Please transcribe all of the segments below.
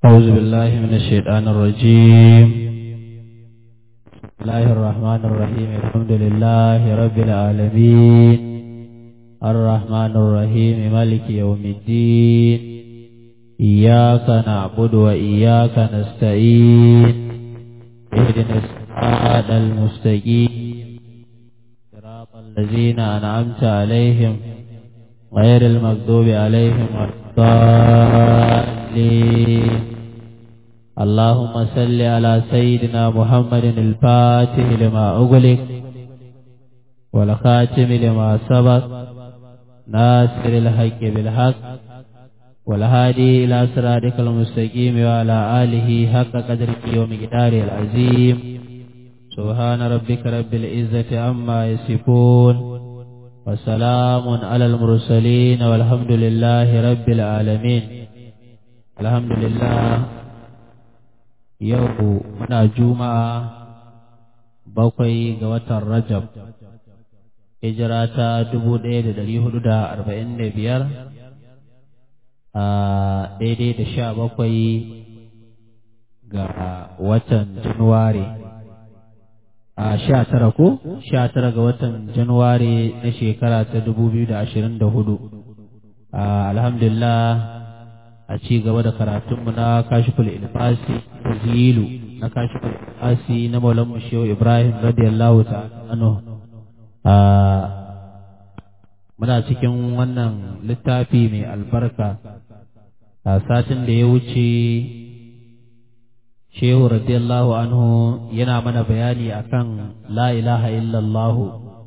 أعوذ بالله من الشيطان الرجيم بسم الله الرحمن الرحيم الحمد لله رب العالمين الرحمن الرحيم مالك يوم الدين إياك نعبد وإياك نستعين اهدنا الصراط المستقيم صراط الذين أنعمت عليهم غير المغضوب عليهم ولا الضالين اللهم صل على سيدنا محمد الفاتح لما أغلق والخاتم لما سبق ناصر الحق بالحق والهادي إلى صراطك المستقيم وعلى آله حق قدره ومقداره العظيم سبحان ربك رب العزة عما يصفون وسلام على المرسلين والحمد لله رب العالمين الحمد لله yau muna juma'a bakwai ga watan rajab hijira ta dubu ɗaya da ɗari hudu da arba'in da biyar a daidai da sha bakwai ga watan januwari a sha tara ko sha tara ga watan januwari na shekara ta dubu biyu da ashirin da hudu alhamdulillah a ci gaba da karatunmu na kashiful ilfasi zilu na kashiful ilfasi na maulan mushewa ibrahim radiyallahu ta'ala muna cikin wannan littafi mai albarka a satin da ya wuce shehu radiyallahu anhu yana mana bayani akan la ilaha illallahu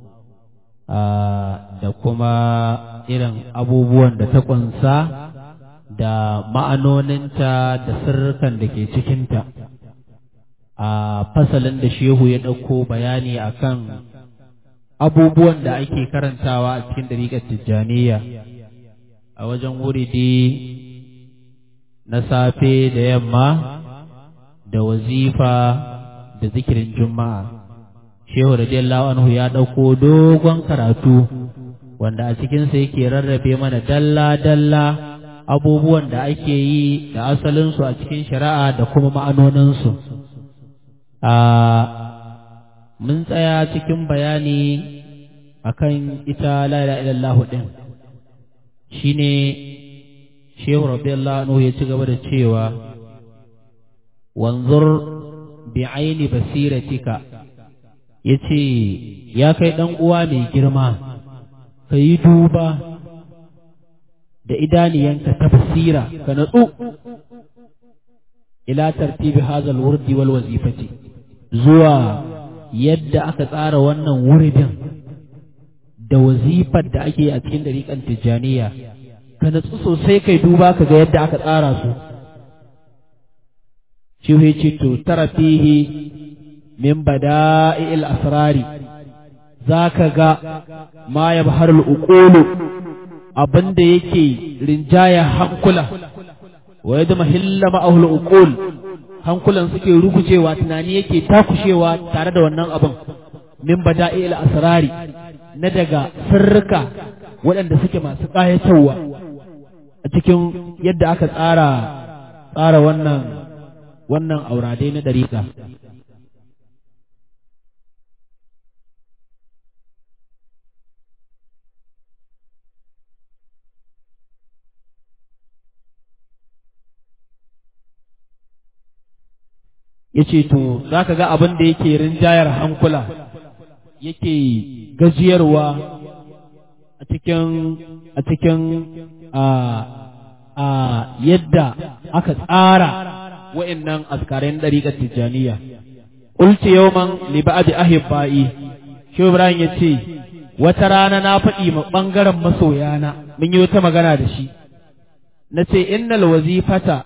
da kuma irin abubuwan da ta kunsa da ma'anoninta da sirrukan da ke cikinta a fasalin da shehu ya ɗauko bayani akan abubuwan da ake karantawa a cikin dariƙar tijjaniya a wajen wuridi na safe da yamma da wazifa da zikirin juma'a shehu radiyallahu anhu ya ɗauko dogon karatu wanda a cikinsa yake rarrabe mana dalla-dalla abubuwan da ake yi da asalinsu a cikin shari'a da kuma ma'anoninsu. A mun tsaya cikin bayani akan ita la'ila ilallahu ɗin, shi ne Shehu Rabiyallahu anhu ya ci gaba da cewa, wanzur bi aini basiratika ya ce, ya kai ɗan uwa mai girma, ka yi duba da idaniyanka ta basira ka natsu ila tartibi hazal wurdi wal wazifati zuwa yadda aka tsara wannan wuridin da wazifar da ake a cikin dariƙan tijjaniya ka natsu sosai kai duba ka ga yadda aka tsara su shi ce to tara fihi min bada'il asrari zaka ga ma yabharul uqulu abin da yake rinjaya hankula wa yadda mahilla ma'ahul uqul hankulan suke rugujewa tunani yake takushewa tare da wannan abin min bada'il asrari na daga sirrika waɗanda suke masu ƙayatarwa a cikin yadda aka tsara tsara wannan wannan auradai na dariƙa ya ce to za ka ga abin da yake rinjayar hankula yake gajiyarwa a cikin a cikin a a yadda aka tsara wa'annan askarin ɗariƙar tijjaniya qultu yawman li ba'di ahibba'i shi Ibrahim ya ce wata rana na faɗi ma ɓangaren masoyana mun yi wata magana da shi na ce innal wazifata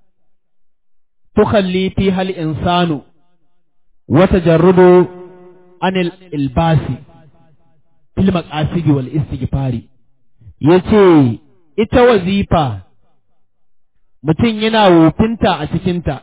تخلي فيها الإنسان وتجرد عن الإلباس في المقاصد والاستغفار yace ita wazifa mutum yana wofinta a cikinta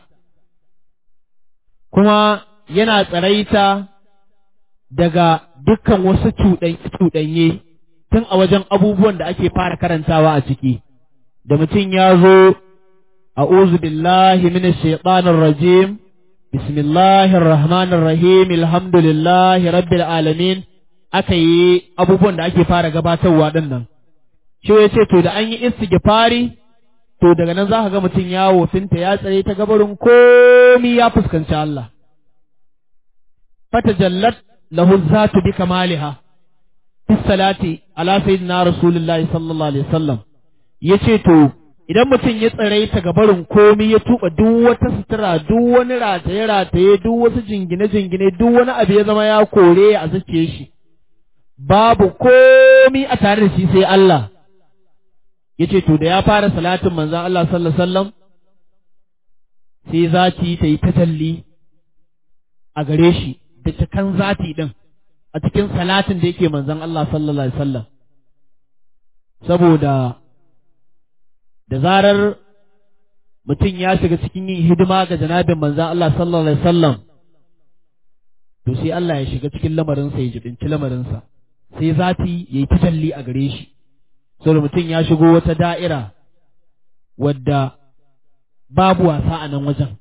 kuma yana tsaraita daga dukkan wasu cuɗanye tun a wajen abubuwan da ake fara karantawa a ciki da mutum ya zo a'udhu billahi minash shaitanir rajim bismillahir rahmanir rahim alhamdulillahi rabbil alamin aka yi abubuwan da ake fara gabatarwa din nan shi ya ce to da an yi istighfari to daga nan za ka ga mutum ya wofinta ya tsaye ta gabarin komi ya fuskanci Allah fata jallat lahu zatu bi kamaliha fi salati ala sayyidina rasulullahi sallallahu alaihi wasallam yace to idan mutum ya tsare ta gabarin komi ya tuba duk wata sutura duk wani rataye rataye duk wasu jingine jingine duk wani abu ya zama ya kore a zuciye shi babu komi a tare da shi sai Allah yace to da ya fara salatin manzon Allah sallallahu alaihi wasallam sai zati ta yi tatalli a gare shi da cikan zati din a cikin salatin da yake manzon Allah sallallahu alaihi wasallam saboda da zarar mutum ya shiga cikin yin hidima ga janabin manzon Allah sallallahu alaihi wasallam to sai Allah ya shiga cikin lamarinsa ya jibinci lamarinsa sai zati ya yi tajalli a gare shi saboda mutum ya shigo wata da'ira wadda babu wasa a nan wajen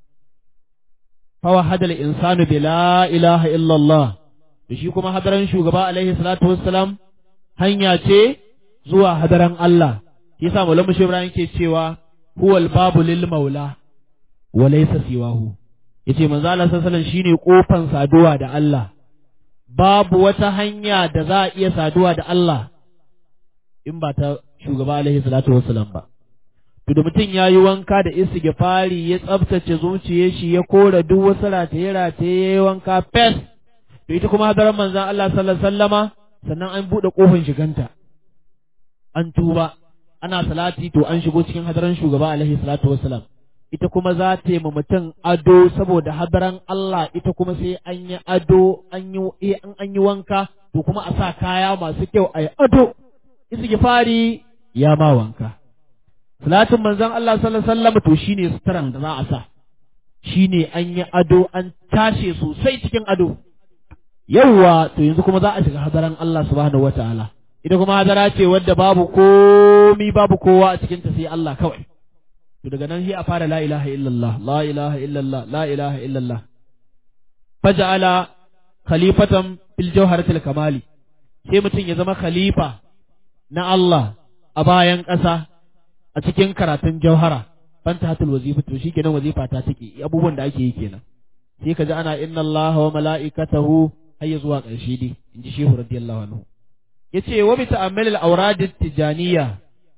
fawa hadal insanu bi la ilaha illallah da shi kuma hadaran shugaba alaihi salatu wassalam hanya ce zuwa hadaran Allah shi yasa malamu shi Ibrahim ke cewa huwal babu lil maula wa laysa siwahu yace manzo Allah sallallahu alaihi shine kofan saduwa da Allah babu wata hanya da za a iya saduwa da Allah in ba ta shugaba alaihi salatu wassalam ba to da mutum ya yi wanka da istighfari ya tsabtace zuciyar shi ya kora duk wasu rataye rataye ya yi wanka fes to ita kuma hadarar manzon Allah sallallahu alaihi wasallama sannan an buɗe kofin shiganta an tuba ana salati to an shigo cikin hadaran shugaba alaihi salatu wassalam ita kuma za ta yi mutum ado saboda hadaran Allah ita kuma sai an yi ado an yi an yi wanka to kuma a sa kaya masu kyau a yi ado istighfari ya ma wanka salatin manzon Allah sallallahu alaihi wasallam to shine suturan da za a sa shine an yi ado an tashe sosai cikin ado yawwa to yanzu kuma za a shiga hadaran Allah subhanahu wataala ita kuma hadara ce wadda babu komi babu kowa a cikin ta sai Allah kawai to daga nan sai a fara la ilaha illallah la ilaha illallah la ilaha illallah faja'ala khalifatan fil jawharatil kamali sai mutum ya zama khalifa na Allah a bayan ƙasa a cikin karatun jauhara fanta hatul wazifa to shi kenan wazifa ta take abubuwan da ake yi kenan sai ka ji ana inna Allah wa mala'ikatahu har ya zuwa ƙarshe dai in ji shehu radiyallahu anhu yace wa bi ta'ammul al-awrad tijaniya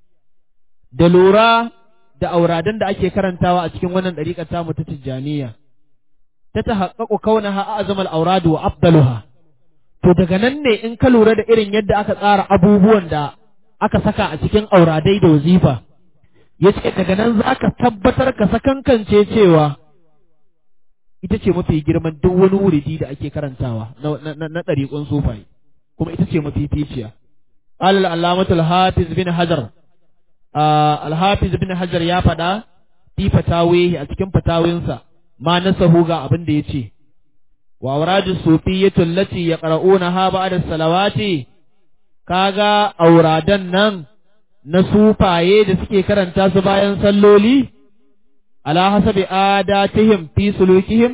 da lura da auradan da ake karantawa a cikin wannan dariƙar tamu ta tijaniya ta tahaqqaqu kaunaha a'zam al-awrad wa afdaluha to daga nan ne in ka lura da irin yadda aka tsara abubuwan da aka saka a cikin auradai da wazifa ya ce daga nan za ka tabbatar ka sakankance cewa ita ce mafi girman duk wani wuridi da ake karantawa na ɗariƙun sufaye kuma ita ce mafi ficiya alal alamatul hafiz bin hajar al-hafiz bin hajar ya faɗa fi fatawihi a cikin fatawinsa ma nasahu ga abin da ya ce wa auradu sufiyyatu allati yaqra'unaha ba'da salawati kaga auradan nan na sufaye da suke karanta su bayan salloli ala hasabi adatihim fi sulukihim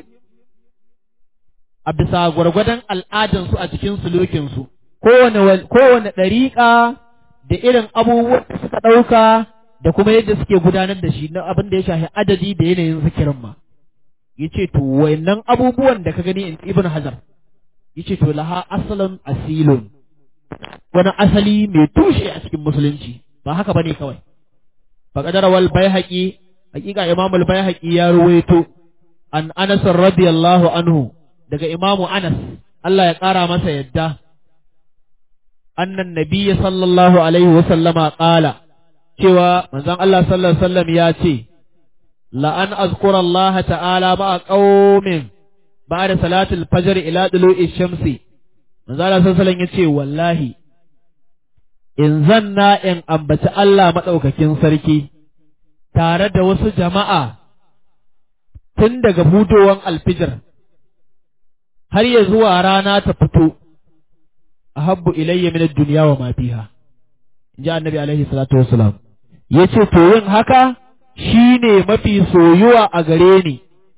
a bisa gwargwadon al'adansu a cikin sulukinsu kowane kowane ɗariƙa da irin abubuwan da suka ɗauka da kuma yadda suke gudanar da shi na abin da ya shafi adadi da yanayin zikirin ma yace to wayannan abubuwan da ka gani in ibn hajar yace to laha asalun asilun wani asali mai tushe a cikin musulunci ba haka bane kawai faqadara wal baihaqi hakika imam al baihaqi ya ruwaito an anas radiyallahu anhu daga imamu anas Allah ya kara masa yadda annan nabiyyi sallallahu alaihi wa sallama qala cewa manzon Allah sallallahu alaihi wasallam ya ce la an azkura Allah ta'ala ba qaumin ba'da salatul fajr ila dulu'i shamsi manzon Allah sallallahu alaihi wasallam ya ce wallahi in zanna in ambaci Allah maɗaukakin sarki tare da wasu jama'a tun daga budowan alfijir har ya zuwa rana ta fito a habbu ilayya min duniya wa ma fiha in ji annabi alaihi salatu wasalam ya ce to yin haka shine mafi soyuwa a gare ni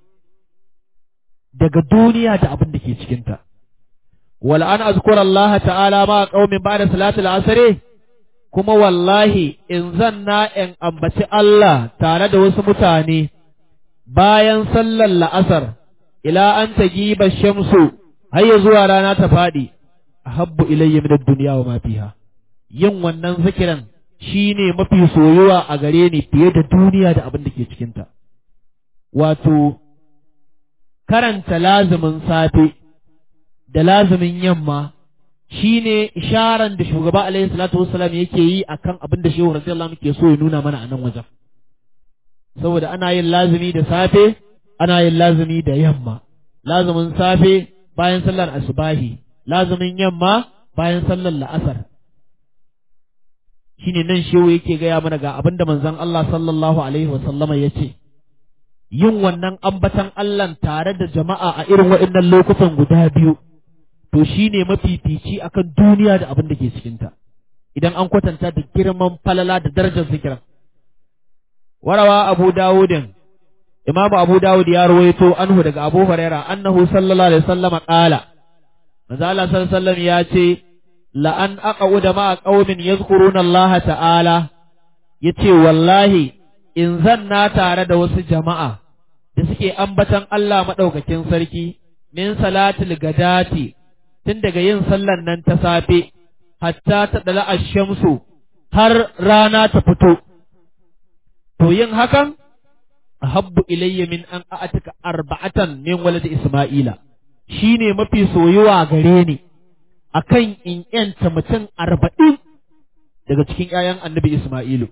daga duniya da abin da ke cikinta wal an azkura Allah ta'ala ma qaumin ba'da salatul asr kuma wallahi in zanna in ambaci Allah tare da wasu mutane bayan sallar la'asar ila an tagiba shamsu har ya zuwa rana ta faɗi ahabbu ilayya min ad-dunya wa ma fiha yin wannan zikiran shine mafi soyuwa a gare ni fiye da duniya da abin da ke cikinta wato karanta lazumin safe da lazumin yamma shine isharan da shugaba alaihi salatu wassalam yake yi akan abin da shehu radiyallahu anhu ke so ya nuna mana a nan wajen saboda ana yin lazumi da safe ana yin lazumi da yamma lazumin safe bayan sallar asubahi lazumin yamma bayan sallar la'asar shine nan shehu yake gaya mana ga abin da manzon Allah sallallahu alaihi wasallama ya ce yin wannan ambatan Allah tare da jama'a a irin waɗannan lokutan guda biyu to shine mafifici akan duniya da abin da ke cikinta idan an kwatanta da girman falala da darajar zikiran warawa abu dawudin imam abu dawud ya ruwaito anhu daga abu huraira annahu sallallahu alaihi wasallam qala manzo Allah sallallahu alaihi wasallam ya ce la an aqauda ma qaumin yazkuruna Allah ta'ala yace wallahi in zanna tare da wasu jama'a da suke ambatan Allah madaukakin sarki min salatul gadati tun daga yin sallan nan ta safe hatta ta dala shamsu har rana ta fito to yin hakan ahabbu ilayya min an a'atika arba'atan min walad isma'ila shine mafi soyuwa gare ni akan in yanta mutum arba'in daga cikin ƴaƴan annabi isma'ilu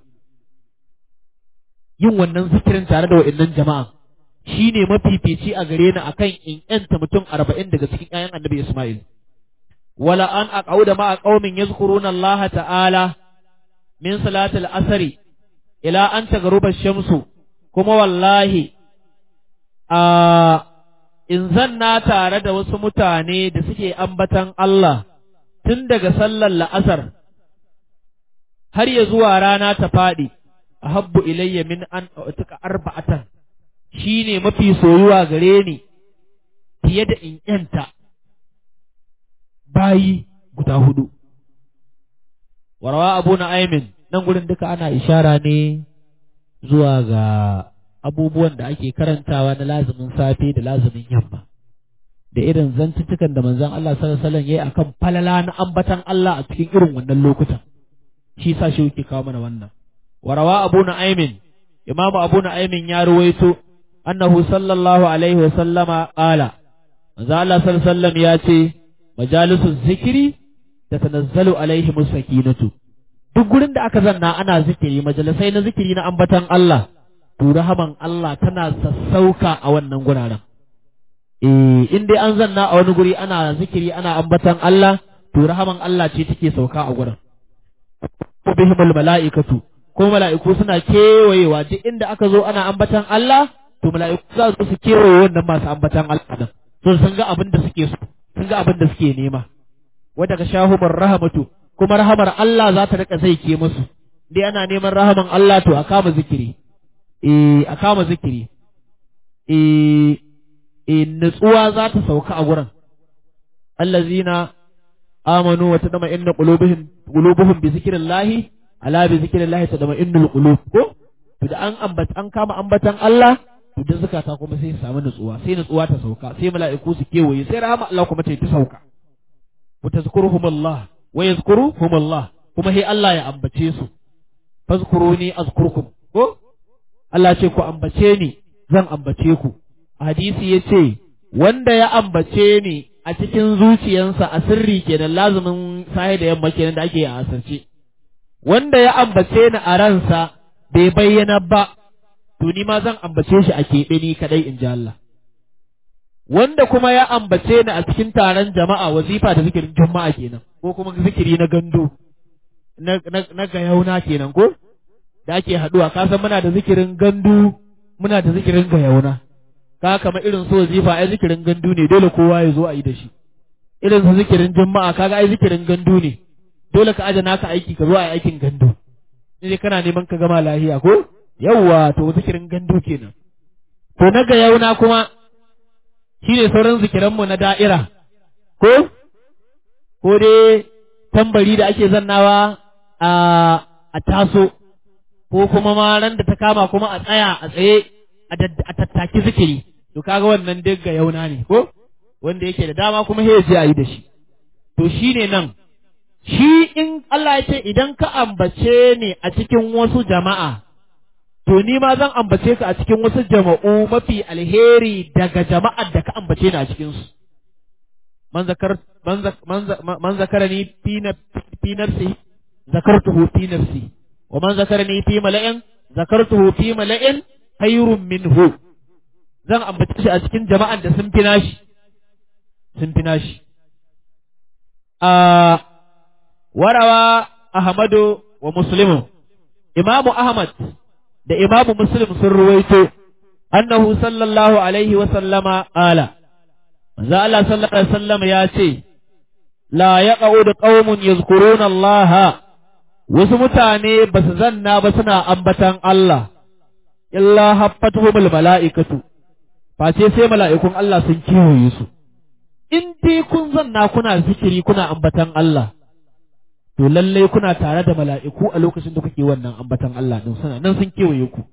yin wannan zikirin tare da wa'annan jama'a shine mafifici a gare ni akan in yanta mutum arba'in daga cikin ƴaƴan annabi isma'il wala an aqauda ma qaumin yazkuruna Allah ta'ala min salatil asri ila an tagaruba shamsu kuma wallahi a in zanna tare da wasu mutane da suke ambatan Allah tun daga sallar la'asar har ya zuwa rana ta faɗi a habbu ilayya min an tuka arba'atan shi ne mafi soyuwa gare ni fiye da in ‘yanta bayi guda hudu. Warawa abu na aimin nan gurin duka ana ishara ne zuwa ga abubuwan da ake karantawa na lazumin safe da lazumin yamma. Da irin zantuttukan da manzon Allah sallallahu alaihi ya yi akan falala na ambatan Allah a cikin irin wannan lokutan. Shi sa shi yake kawo mana wannan. Warawa abu na aimin, Imamu abu na aimin ya ruwaito annahu sallallahu alaihi wa sallama qala manzo Allah sallallahu alaihi wasallam ya ce majalisu zikiri tatanazzalu alaihi sakinatu duk gurin da aka zanna ana zikiri majalisai na zikiri na ambatan Allah to rahaman Allah tana sassauka a wannan guraren eh in dai an zanna a wani guri ana zikiri ana ambatan Allah to rahaman Allah ce take sauka a gurin bihimul mala'ikatu ko mala'iku suna kewayewa duk inda aka zo ana ambatan Allah to mala'iku za su su kewaye wannan masu ambatan Allah din so sun ga abin da suke so sun ga abin da suke nema wanda ka shahumar rahamatu kuma rahamar Allah za ta rika zai ke musu dai ana neman rahaman Allah to a kama zikiri eh a kama zikiri eh eh nutsuwa za ta sauka a gurin allazina amanu wa tadma inna qulubuhum qulubuhum bi zikrillahi ala bi zikrillahi tadma innul qulub ko to da an ambata an kama ambatan Allah to da zakata kuma sai samu nutsuwa sai nutsuwa ta sauka sai mala'iku su kewaye sai rahama Allah kuma ta sauka wa tazkuruhum Allah wa yazkuruhum Allah kuma sai Allah ya ambace su fazkuruni azkurkum ko Allah ce ku ambace ni zan ambace ku hadisi yace wanda ya ambace ni a cikin zuciyansa a sirri kenan lazumin sahi da yamma kenan da ake a asirce wanda ya ambace ni a ransa bai bayyana ba to ni ma zan ambace shi a keɓe ni kadai in ji Allah wanda kuma ya ambace ni a cikin taron jama'a wazifa da zikirin juma'a kenan ko kuma zikiri na gando na na, na gayauna kenan ko da ake haduwa ka san muna da zikirin gandu muna da zikirin gayauna ka kama irin su wazifa ai zikirin gandu ne dole kowa ya zo a yi da shi irin su zikirin juma'a kaga ai zikirin gandu ne dole ka aje naka aiki ka zo a yi aikin gandu sai kana neman ka gama lahiya ko yawwa to zikirin gandu kenan to na ga yauna kuma shine sauran zikiranmu na da'ira ko ko dai tambari da ake zannawa a a taso ko kuma ma ran da ta kama kuma a tsaya a tsaye a tattaki zikiri to kaga wannan duk ga yauna ne ko wanda yake da dama kuma sai je a yi da shi to shine nan shi in Allah ya ce idan ka ambace ni a cikin wasu jama'a to ni ma zan ambace ka a cikin wasu jama'u mafi alheri daga jama'ar da ka ambace ni a cikin su man zakar man zakarani fi na fi nafsi zakartuhu fi nafsi wa man zakarani fi mala'in zakartuhu fi mala'in khairun minhu zan ambace shi a cikin jama'an da sun fi nashi sun fi nashi a warawa ahmadu wa muslimu imamu ahmad da imamu muslim sun ruwaito annahu sallallahu alaihi wa sallama ala manzo Allah sallallahu alaihi wasallam ya ce la yaqud qaumun yazkuruna Allah wasu mutane ba su zanna ba suna ambatan Allah illa haffatuhumul mala'ikatu face sai mala'ikun Allah sun kiwaye su in dai kun zanna kuna zikiri kuna ambatan Allah to lalle kuna tare da mala'iku a lokacin da kuke wannan ambatan Allah din suna nan sun kewaye ku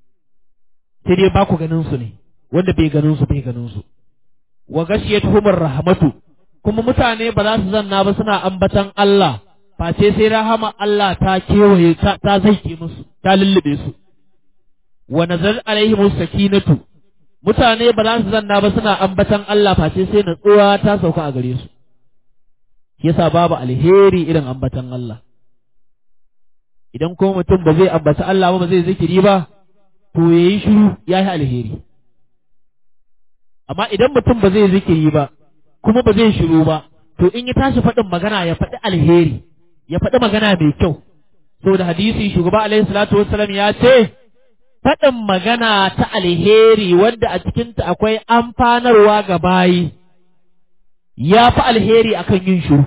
sai dai ba ku ganin su ne wanda bai ganin su bai ganin su wa gashiyatuhumur rahmatu kuma mutane ba za su zanna ba suna ambatan Allah face sai rahama Allah ta kewaye ta, ta zaike musu ta lullube su wa nazar alaihim sakinatu mutane ba za su zanna ba suna ambatan Allah face sai natsuwa ta sauka a gare su yasa babu alheri irin ambatan Allah idan ko mutum ba zai ambata Allah ba ba zai zikiri ba to yayi shiru yayi alheri amma idan mutum ba zai zikiri ba kuma ba zai shiru ba to in ya tashi faɗin magana ya faɗi alheri ya faɗi magana mai kyau saboda hadisi shugaba alaihi salatu wassalam ya ce faɗin magana ta alheri wanda a cikinta akwai amfanarwa ga bayi ya fi alheri akan yin shiru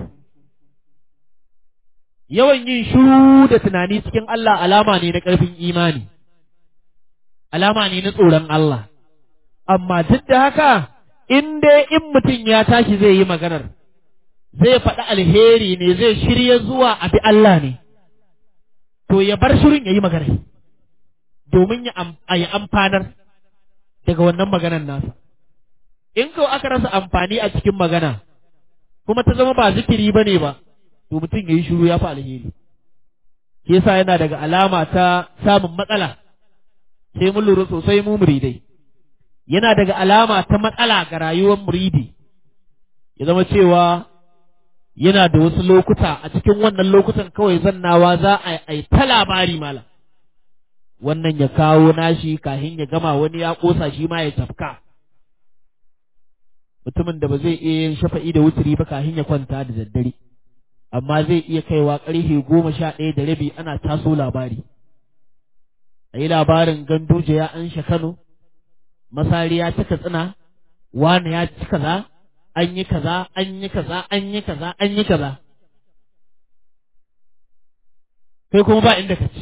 yawan yin shiru da tunani cikin Allah alama ne na ƙarfin imani alama ne na tsoron Allah amma duk da haka in dai in mutum ya tashi zai yi maganar zai faɗi alheri ne zai shirya zuwa a bi Allah ne to ya bar shirin ya yi maganar domin ya yi amfanar daga wannan maganar nasa in kawai aka rasa amfani a cikin magana kuma ta zama ba zikiri ba ne ba to mutum ya yi shiru ya fi alheri shi yasa yana daga alama ta samun matsala sai mun lura sosai mu muridai yana daga alama ta matsala ga rayuwar muridi ya zama cewa yana da wasu lokuta a cikin wannan lokutan kawai zannawa za a yi ta labari mala wannan ya kawo nashi kahin ya gama wani ya kosa shi ma ya tafka mutumin da ba zai iya yin shafa'i da wuturi ba kahin ya kwanta da daddare amma zai iya kaiwa ƙarfe goma sha ɗaya da rabi ana taso labari a yi labarin ganduje ya ansha kano masari ya cika tsina wani ya ci kaza an yi kaza an yi kaza an yi kaza an yi kaza kai kuma ba inda ka ci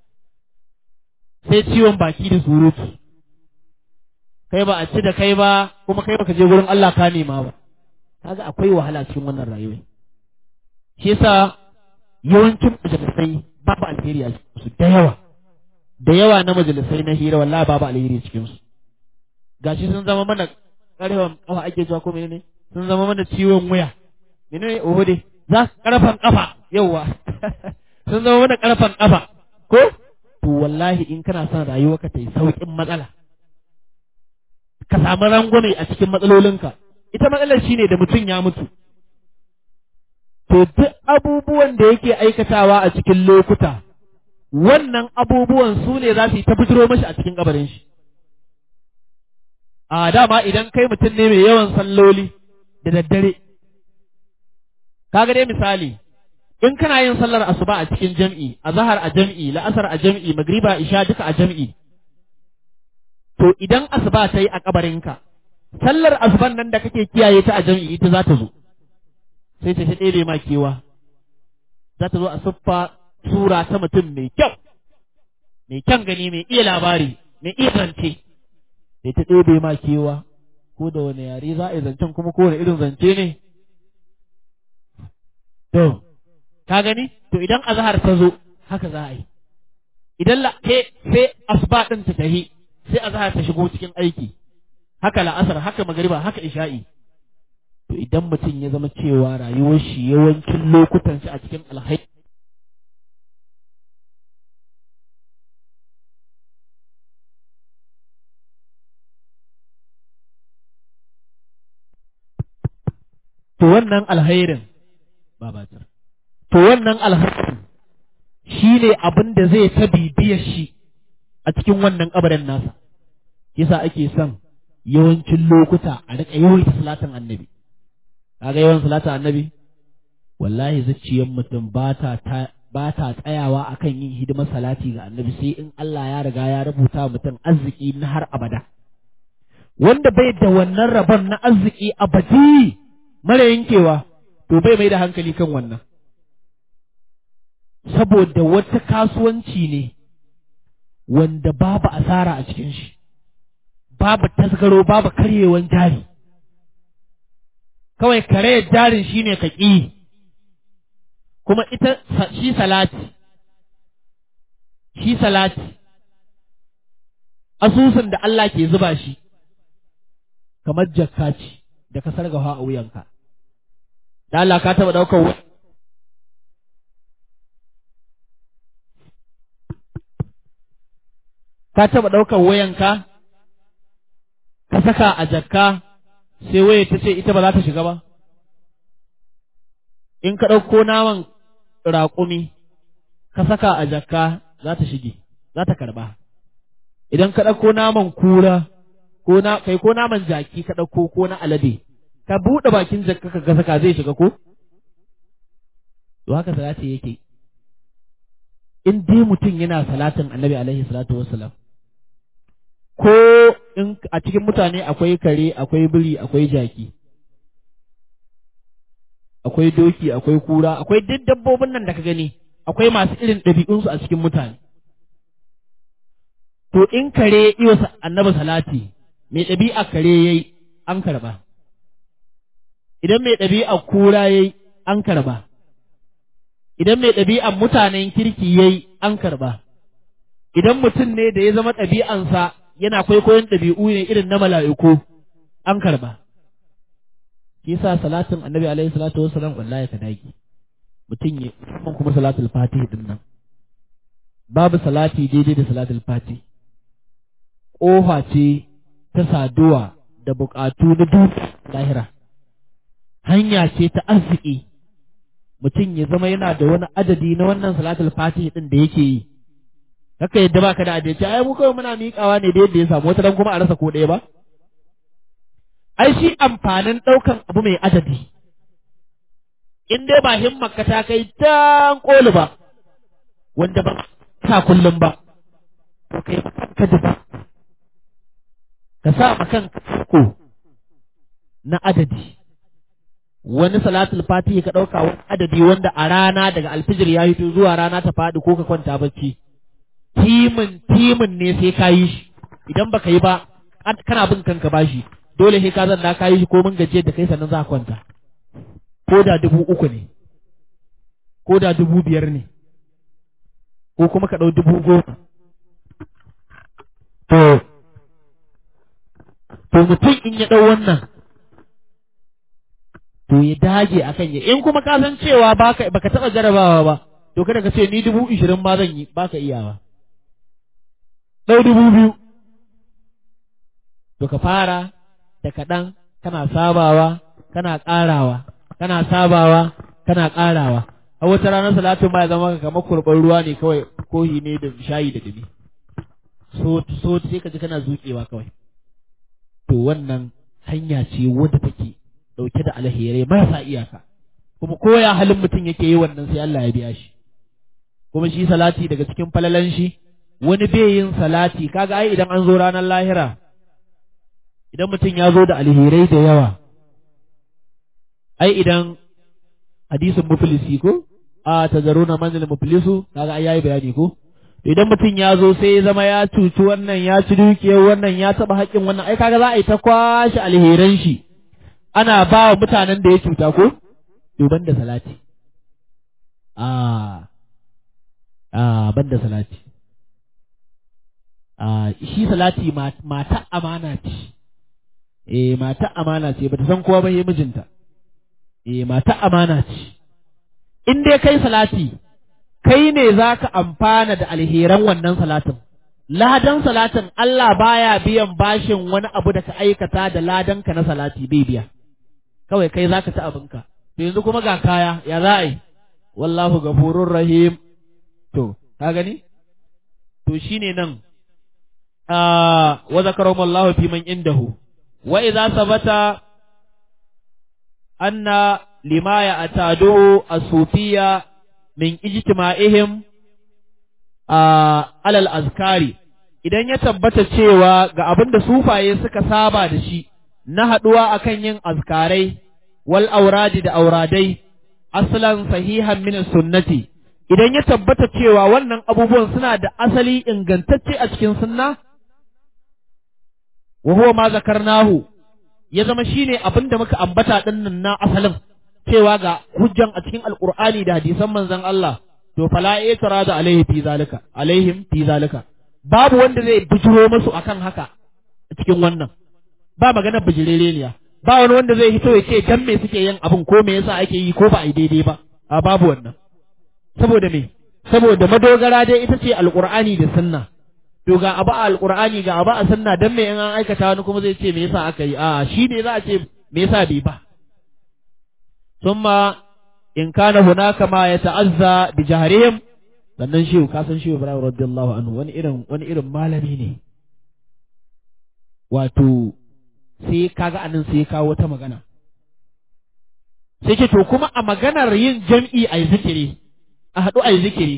sai ciwon baki da surutu kai ba a ci da kai ba kuma kai baka je gurin Allah ka nema ba kaga akwai wahala cikin wannan rayuwa shi yasa yawancin majalisai babu alheri a su da yawa da yawa na majalisai na hira wallahi babu alheri cikin su gashi sun zama mana karfan kafa ake zuwa ko menene sun zama mana ciwon wuya menene oho dai za karfan kafa yawa sun zama mana karfan kafa ko to wallahi in kana son rayuwarka ta yi sauƙin matsala ka samu rangwame a cikin matsalolinka ita matsalar shine da mutum ya mutu to duk abubuwan da yake aikatawa a cikin lokuta wannan abubuwan su ne za su yi ta fitiro mashi a cikin kabarin shi a dama idan kai mutum ne mai yawan salloli da daddare kaga dai misali in kana yin sallar asuba a cikin jam'i azhar a jam'i la'asar a jam'i magriba isha duka a jam'i to idan asuba ta yi a kabarinka sallar asuban nan da kake kiyaye ta a jam'i ita za ta zo sai ta ɗebe ma kewa za ta zo a siffa sura ta mutum mai kyau mai kyan gani mai iya labari mai iya zance sai ta ɗebe ma kewa ko da wani yare za a yi zancen kuma ko wani irin zance ne to ka gani to idan azhar ta zo haka za a yi idan la sai asuba ɗin ta tahi sai azhar ta shigo cikin aiki haka la'asar haka magariba haka isha'i to idan mutum ya zama cewa rayuwar shi yawancin lokutan shi a cikin alhaji to wannan alhairin babatar to wannan alhairin shi ne abin da zai ta bibiyar shi a cikin wannan kabarin nasa yasa ake son yawancin lokuta a riƙa yawaita salatin annabi kaga yawan salatin annabi wallahi zuciyar mutum ba ta ba ta tsayawa akan yin hidimar salati ga annabi sai in Allah ya riga ya rubuta mutum arziki na har abada wanda bai da wannan rabon na arziki abadi mara yankewa to bai mai da hankali kan wannan saboda wata kasuwanci ne wanda babu asara a cikin shi babu tasgaro babu karyewan jari kawai kare jarin shine ka ƙi kuma ita shi salati shi salati asusun da Allah ke zuba shi kamar jakka ce da ka sargafa a wuyanka da Allah ka taɓa ɗaukar wani ka taɓa ɗaukar wayanka ka saka a jakka sai waya ta ce ita ba za ta shiga ba in ka ɗauko naman raƙumi ka saka a jakka za ta shige za ta karɓa idan ka ɗauko naman kura ko na kai ko naman jaki ka ɗauko ko na alade ka buɗe bakin jakka ka saka zai shiga ko to haka salati yake in dai mutum yana salatin annabi alaihi salatu wassalam ko in a cikin mutane akwai kare akwai biri akwai jaki akwai doki akwai kura akwai duk dabbobin nan da ka gani akwai masu irin ɗabi'unsu a cikin mutane to in kare iyo annabi salati mai ɗabi'a kare yayi an karba idan mai ɗabi'a kura yayi an karba idan mai ɗabi'an mutanen kirki yayi an karba idan mutum ne da ya zama ɗabi'ansa yana kwaikwayon ɗabi'u ne irin na mala'iku an karba shi yasa salatin annabi alaihi salatu wassalam wallahi ka dage mutum ya musamman kuma salatul fatih din nan babu salati daidai da salatul fatih ƙofa ce ta saduwa da buƙatu na duniya lahira hanya ce ta arziki mutum ya zama yana da wani adadi na wannan salatul fatih din da yake yi haka yadda baka da adalci ai mu kawai muna miƙawa ne da yadda ya samu wata dan kuma a rasa ko ɗaya ba ai shi amfanin ɗaukan abu mai adadi in dai ba himmar ka ta kai tan koli ba wanda ba ka kullum ba to kai ka ba ka sa ma kanka ko na adadi wani salatul fatihi ka ɗauka wani adadi wanda a rana daga alfijir ya hito zuwa rana ta faɗi ko ka kwanta bacci timin timin ne sai ka yi shi idan baka yi ba kana bin kanka bashi dole sai ka zanna ka yi shi ko mun gajiyar da kai sannan za ka kwanta ko da dubu uku ne ko da dubu biyar ne ko kuma ka ɗau dubu goma to to mutum in ya ɗau wannan to ya dage a kan ya in kuma ka san cewa baka baka taɓa jarabawa ba to kada ka ce ni dubu ishirin ma zan yi baka iyawa ɗau dubu biyu to ka fara da kaɗan kana sabawa kana ƙarawa kana sabawa kana ƙarawa a wata ranar salatin ba ya zama kamar kurɓar ruwa ne kawai kohi ne da shayi da dumi so so sai ka ji kana zuƙewa kawai to wannan hanya ce wadda take ɗauke da alherai marasa iyaka kuma koya halin mutum yake yi wannan sai Allah ya biya shi kuma shi salati daga cikin falalan shi wani bai yin salati kaga ai idan an zo ranar lahira idan mutum ya zo da alherai da yawa ai idan hadisin muflisi ko a tazaruna manzil muflisu kaga ai yayi bayani ko idan mutum ya zo sai ya zama ya cuci wannan ya ci dukiyar wannan ya taɓa haƙƙin wannan ai kaga za a yi ta kwashe alheran shi ana ba wa mutanen da ya cuta ko duban da salati a a ban da salati a shi salati mata amana ce eh mata amana ce bata san kowa ba yi mijinta eh mata amana ce in dai kai salati kai ne za ka amfana da alheran wannan salatin ladan salatin Allah baya biyan bashin wani abu da ka aikata da ladanka na salati bai biya kawai kai za ka ci abinka to yanzu kuma ga kaya ya za a yi wallahu gafurur rahim to ka gani to shine nan wa zakarahum Allah fi man indahu wa idza sabata anna lima ya atadu as-sufiyya min ijtima'ihim alal azkari idan ya tabbata cewa ga abin da sufaye suka saba da shi na haɗuwa akan yin azkarai wal auradi da auradai aslan sahihan min sunnati idan ya tabbata cewa wannan abubuwan suna da asali ingantacce a cikin sunna wa huwa ma zakarnahu ya zama shine abin da muka ambata dinnan na asalin cewa ga hujjan a cikin alqur'ani da hadisan manzon Allah to fala da alaihi fi zalika alaihim fi zalika babu wanda zai bijiro musu akan haka a cikin wannan ba magana bijireleniya ba wani wanda zai hito ya ce dan me suke yin abin ko me yasa ake yi ko ba a yi daidai ba a babu wannan saboda me saboda madogara dai ita ce alqur'ani da sunna to ga abu a alqur'ani ga abu a sunna dan me in an aikata wani kuma zai ce me yasa aka yi a shi ne za a ce me yasa bai ba thumma in kana hunaka ma ya ta'azza bi jahrihim sannan shehu ka san shehu Ibrahim radiyallahu anhu wani irin wani irin malami ne wato sai kaga anan sai kawo wata magana sai ce to kuma a maganar yin jam'i a zikiri a haɗu a zikiri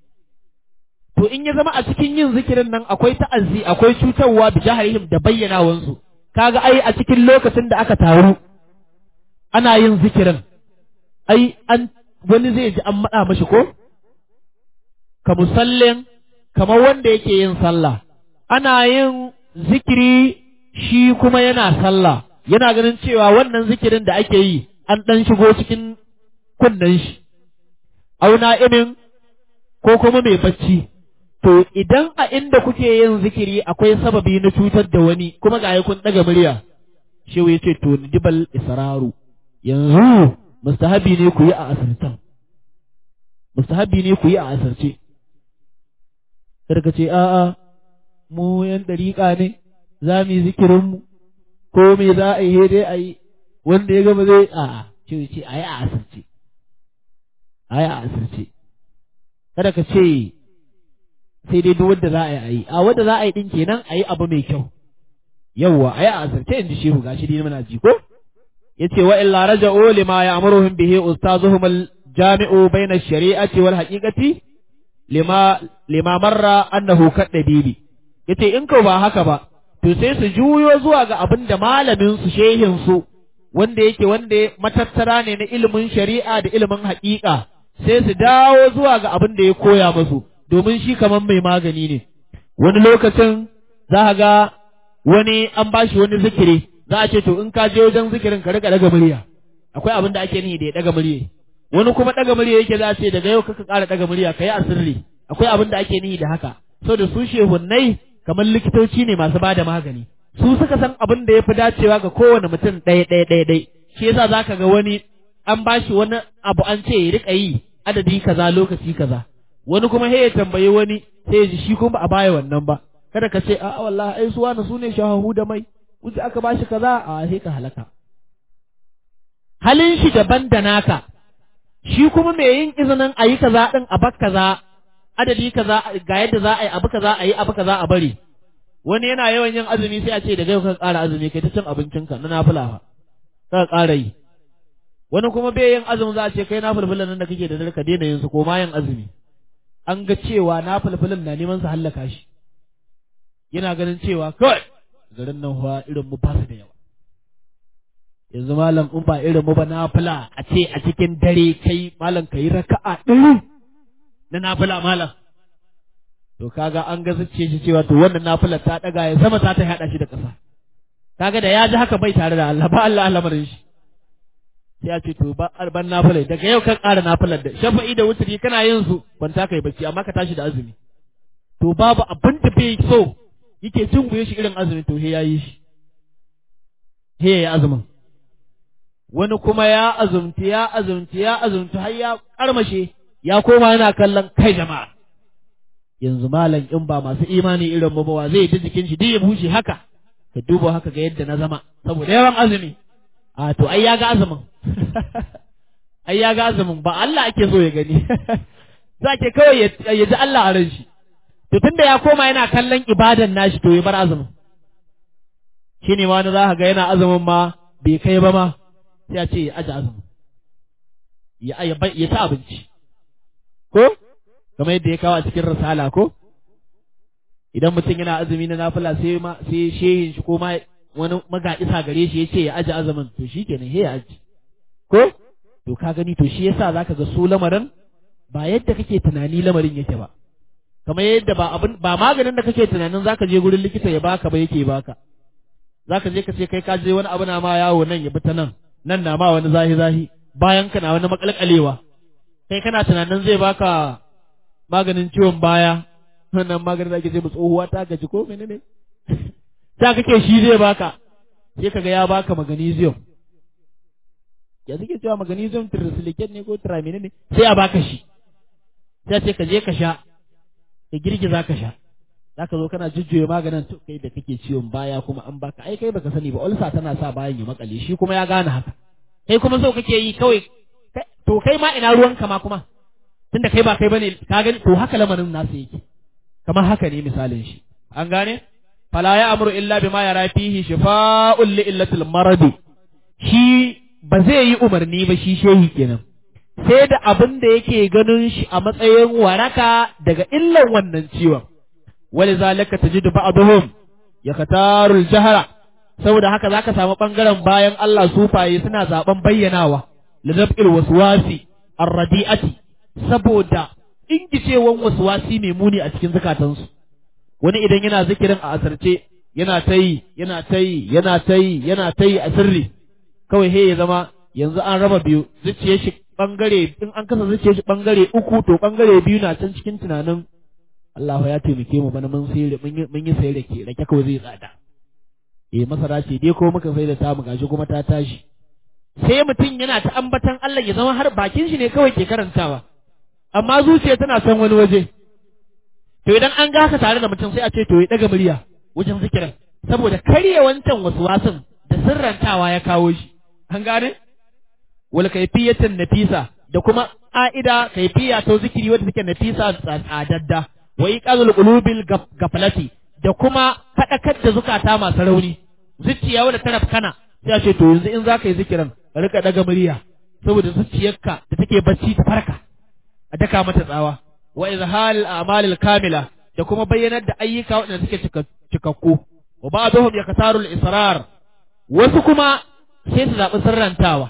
to in ya zama a cikin yin zikirin nan akwai ta'azzi akwai cutarwa bi jahrihim da bayyanawansu kaga ai a cikin lokacin da aka taru ana yin zikirin ai an wani zai ji an maɗa mashi ko? Ka musallin kamar wanda yake yin sallah, ana yin zikiri shi kuma yana sallah, yana ganin cewa wannan zikirin da ake yi an ɗan shigo cikin kunnen shi, auna imin ko kuma mai bacci. To idan a inda kuke yin zikiri akwai sababi na cutar da wani kuma ga kun ɗaga murya, shi ya ce to dibal israru yanzu mustahabi ne ku yi a asirtan mustahabi ne ku yi a asirce ka ce a'a mu yan dariƙa ne za mu yi zikirinmu ko me za a yi dai a yi wanda ya gama zai a'a ce ce a yi a asirce a yi a asirce kada ka ce sai dai duk wanda za a yi a yi a wanda za a yi din kenan a yi abu mai kyau yawwa a yi a asirce in ji shehu gashi dai muna ji ko yace wa illa raja'u lima ya'muruhum bihi ustazuhum al-jami'u bayna ash-shari'ati wal haqiqati lima lima marra annahu kadabibi yace in ko ba haka ba to sai su juyo zuwa ga abin da malamin su shehin su wanda yake wanda matattara ne na ilimin shari'a da ilimin haƙiƙa sai su dawo zuwa ga abin da ya koya musu domin shi kaman mai magani ne wani lokacin za ga wani an bashi wani zikiri za a ce to in ka je wajen zikirin ka rika daga murya akwai abin da ake nihi da ya daga murya wani kuma daga murya yake za a ce daga yau kaka ƙara daga murya ka yi asirri akwai abin da ake nihi da haka so da su shehunnai kamar likitoci ne masu bada magani su suka san abin da ya fi dacewa ga kowane mutum ɗaya ɗaya ɗaya ɗaya shi yasa za ka ga wani an ba shi wani abu an ce ya rika yi adadi kaza lokaci kaza wani kuma he ya tambayi wani sai ya ji shi kuma ba a baya wannan ba kada ka ce a'a wallahi ai su wani su ne shahahu da mai wuce aka ba shi kaza a sai ka halaka halin shi daban da naka shi kuma mai yin izinin a yi kaza ɗin a bak kaza adadi kaza ga yadda za a yi abu kaza a yi abu kaza a bari wani yana yawan yin azumi sai a ce daga yau ka ƙara azumi kai ta cin abincinka na nafila fa ka ƙara yi wani kuma bai yin azumi za a ce kai nafilfilan nan da kake da dare ka daina yin su ko ma yin azumi an ga cewa nafilfilan na neman su hallaka shi yana ganin cewa kawai garin nan fa irin mu ba su da yawa yanzu malam in ba irin mu ba nafila a ce a cikin dare kai malam ka yi raka'a ɗari na nafila malam to kaga an ga zuciya shi cewa to wannan nafilar ta daga ya sama ta ta hada shi da ƙasa kaga da ya ji haka bai tare da Allah ba Allah lamarin shi sai ya ce to ba ban nafilar daga yau kan ƙara nafilar da shafa'i da wuturi kana yin su kwanta kai bacci amma ka tashi da azumi to babu abin da bai so yake cin guye shi irin azumi to he ya yi shi he ya azumin wani kuma ya azumci ya azumci ya azumci har ya karmashe ya koma yana kallon kai jama'a yanzu malam in ba masu imani irin mu ba zai ji jikin shi duk ya bushe haka ka duba haka ga yadda na zama saboda yawan azumi a to ai ya ga azumin ai ya ga azumin ba Allah ake so ya gani za ke kawai ya ji Allah a ran shi to tunda ya koma yana kallon ibadan nashi to ya bar azumin shine ma wani za ka ga yana azumin ma bai kai ba ma sai ya ce ya aje azumin ya ya ci abinci ko kamar yadda ya kawo a cikin risala ko idan mutum yana azumi na nafila sai ma sai shehin shi ko ma wani magaɗisa gare shi ya ce ya aje azumin to shi kenan he ya aji ko to ka gani to shi yasa zaka ga su lamarin ba yadda kake tunani lamarin yake ba kamar yadda ba abin ba maganin da kake tunanin zaka je gurin likita ya baka ba yake baka zaka je ka ce kai ka je wani abu na ma yawo nan ya bi ta nan nan na ma wani zahi zahi bayan kana wani makalkalewa kai kana tunanin zai baka maganin ciwon baya wannan maganin da ake ce tsohuwa ta gaji ko menene ta kake shi zai baka sai kaga ya baka magnesium ya suke cewa magnesium tricyclic ne ko tramine ne sai a baka shi sai ce ka je ka sha ka girgiza ka sha zaka zo kana jujjuya maganin to kai da kake ciwon baya kuma an baka ai kai baka sani ba ulsa tana sa bayan ya makale shi kuma ya gane haka kai kuma so kake yi kawai to kai ma ina ruwanka ma kuma tunda kai ba kai bane ka gani to haka lamarin nasu yake kamar haka ne misalin shi an gane fala ya amuru illa bima yara fihi shifa'un li illatil maradi shi ba zai yi umarni ba shi shehi kenan sai da abin da yake ganin shi a matsayin waraka daga illan wannan ciwon wali zalika tajidu ba'dhum yaktaru al-jahra saboda haka zaka samu bangaren bayan Allah sufaye suna zaben bayyanawa lidab'il waswasi ar-radi'ati saboda ingicewan waswasi mai muni a cikin zukatansu wani idan yana zikirin a asarce yana ta yi yana ta yi yana ta yi yana ta yi a sirri kawai he ya zama yanzu an raba biyu zuciyar shi bangare in an kasa zuciyar shi bangare uku to bangare biyu na can cikin tunanin Allah ya taimake mu bana mun sai mun yi sai rake rake kawai zai tsada eh masara ce dai ko muka sai da ta mu gashi kuma ta tashi sai mutum yana ta ambatan Allah ya zama har bakin shi ne kawai ke karantawa amma zuciya tana son wani waje to idan an ga haka tare da mutum sai a ce to ya daga murya wajen zikirin saboda karye wancan wasu wasan da sirrantawa ya kawo shi an gane wal kaifiyatan nafisa da kuma ƙa'ida kaifiya ta zikiri wadda take nafisa tsadadda wa iqazul qulubil gaflati da kuma fadakar da zukata masu rauni zuciya wadda ta rafkana sai a ce to yanzu in zaka yi zikirin ka rika daga murya saboda zuciyarka da take bacci ta farka a daka mata tsawa wa izhal a'malil kamila da kuma bayyanar da ayyuka waɗanda suke cikakku wa ba'dhum yaktaru al-israr wasu kuma sai su zaɓi sirrantawa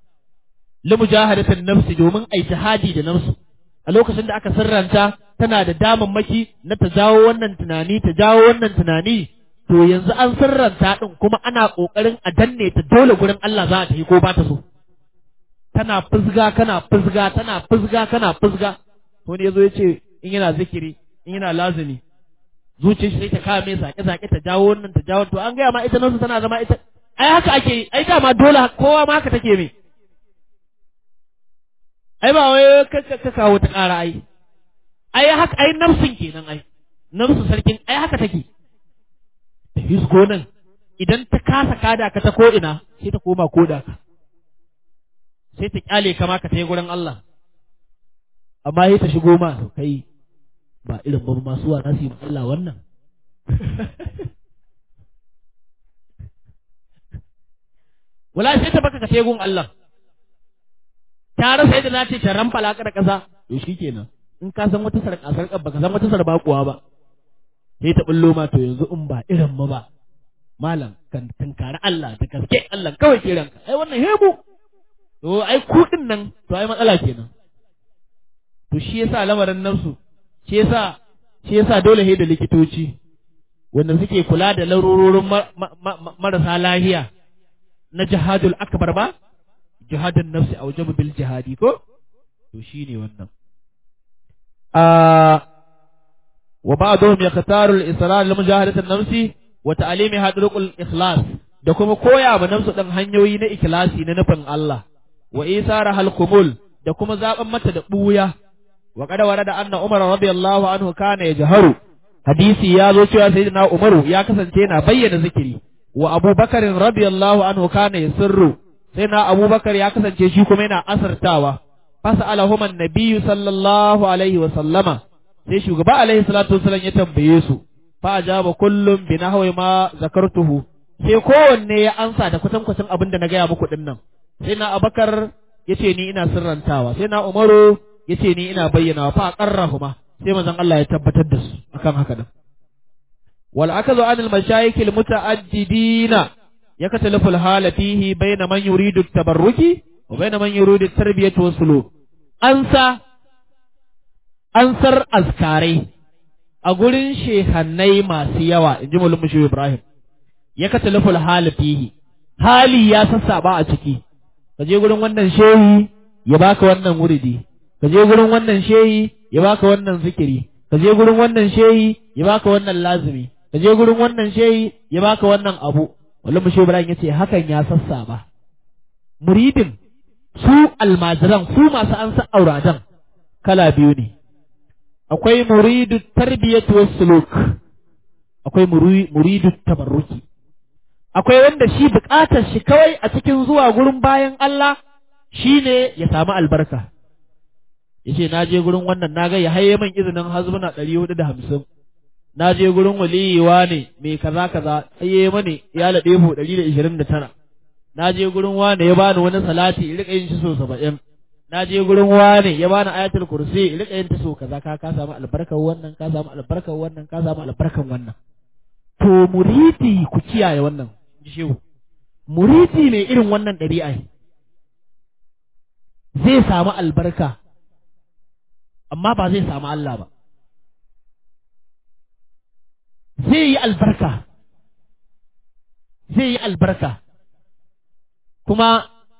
li mujahadatin nafsi domin ai jihadi da nafsu a lokacin da aka sirranta tana da damammaki na ta jawo wannan tunani ta jawo wannan tunani to yanzu an sirranta din kuma ana kokarin a danne ta dole gurin Allah za ta yi ko ba ta so tana fusga kana fusga tana fusga kana fusga wani yazo ya ce in yana zikiri in yana lazimi zuciyar shi sai ta kawo mai sake sake ta jawo wannan ta jawo to an gaya ma ita nasu tana zama ita ai haka ake yi ai dama dole kowa ma haka take mai ai ba wai ka kawo ta ƙara ai ai haka ai nafsin kenan ai nafsu sarkin ai haka take ta hisgo nan idan ta kasa kada ka ta ko ina sai ta koma koda ka sai ta kyale kama ka ta yi gurin Allah amma sai ta shigo ma kai ba irin ba masu wa su yi Allah wannan wala sai ta baka ka sai gun Allah ta rasa yadda za ta ta ramfala ka da ƙasa to shikenan in ka san wata sarƙa sarƙa baka san wata sarba kuwa ba sai ta bullo ma to yanzu in ba irin mu ba malam kan tunkari Allah ta gaske Allah kawai ke ranka ai wannan hebu to ai kuɗin nan to ai matsala kenan to shi yasa lamarin nafsu shi yasa shi yasa dole he da likitoci wanda suke kula da larurorin marasa lahiya na jihadul akbar ba jihadun nafsi a wajen bil jihadi ko to shine wannan a wa ba'dhum yaqtaru al-israr li mujahadati an-nafsi wa ta'limiha turuqul ikhlas da kuma koya ma nafsu dan hanyoyi na ikhlasi na nufin Allah wa isara hal-qubul da kuma zaben mata da buya wa qad warada anna umar radiyallahu anhu kana yajharu hadisi ya zo cewa sayyidina umaru ya kasance yana bayyana zikiri wa abubakar radiyallahu anhu kana yasirru sayyidina abubakar ya kasance shi kuma yana asartawa fas'alahum an-nabiyyu sallallahu alaihi wa sallama sai shugaba alaihi salatu wasallam ya tambaye su fa ajaba kullum bi nahwi ma zakartuhu sai kowanne ya ansa da kwatankwacin abin da na gaya muku din nan sai na abakar yace ni ina sirrantawa sai na umaru yace ni ina bayyana fa qarrahuma sai manzon Allah ya tabbatar da su akan haka din wal akazu anil mashayikh al mutaaddidina yakatalafu al hala fihi bayna man yuridu at-tabarruki wa bayna man yuridu at-tarbiyati wa suluk ansa ansar azkarai a gurin shehannai masu yawa inji mulum shi Ibrahim yakatalafu al hala fihi hali ya sassaba a ciki ka je gurin wannan shehi ya baka wannan wuridi ka je gurin wannan shehi ya baka wannan zikiri ka je gurin wannan shehi ya baka wannan lazimi ka je gurin wannan shehi ya baka wannan abu wallahi mu Ibrahim yace hakan ya sassa ba muridin su almajiran su masu an san auradan kala biyu ne akwai muridu tarbiyatu was suluk akwai muridu tabarruki akwai wanda shi bukatar shi kawai a cikin zuwa gurin bayan Allah shine ya samu albarka yace na je gurin wannan na ga ya haye min izinin hazbuna ɗari hudu da hamsin na je gurin waliyiwa ne mai kaza kaza tsaye mani ya laɗe mu ɗari da ishirin da tara na je gurin wane ya bani wani salati in riƙa yin shi so saba'in na je gurin wane ya bani ayatul kursi in riƙa yin ta so kaza ka ka samu albarkar wannan ka samu albarkar wannan ka samu albarkar wannan to muridi ku kiyaye wannan ji shehu muridi mai irin wannan ɗabi'a zai samu albarka amma ba zai samu Allah ba. Zai yi albarka, zai yi albarka, kuma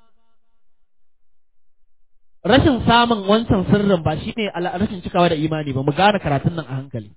rashin samun wancan sirrin ba shi ne rashin cikawa da imani ba, mu gane karatun nan a hankali.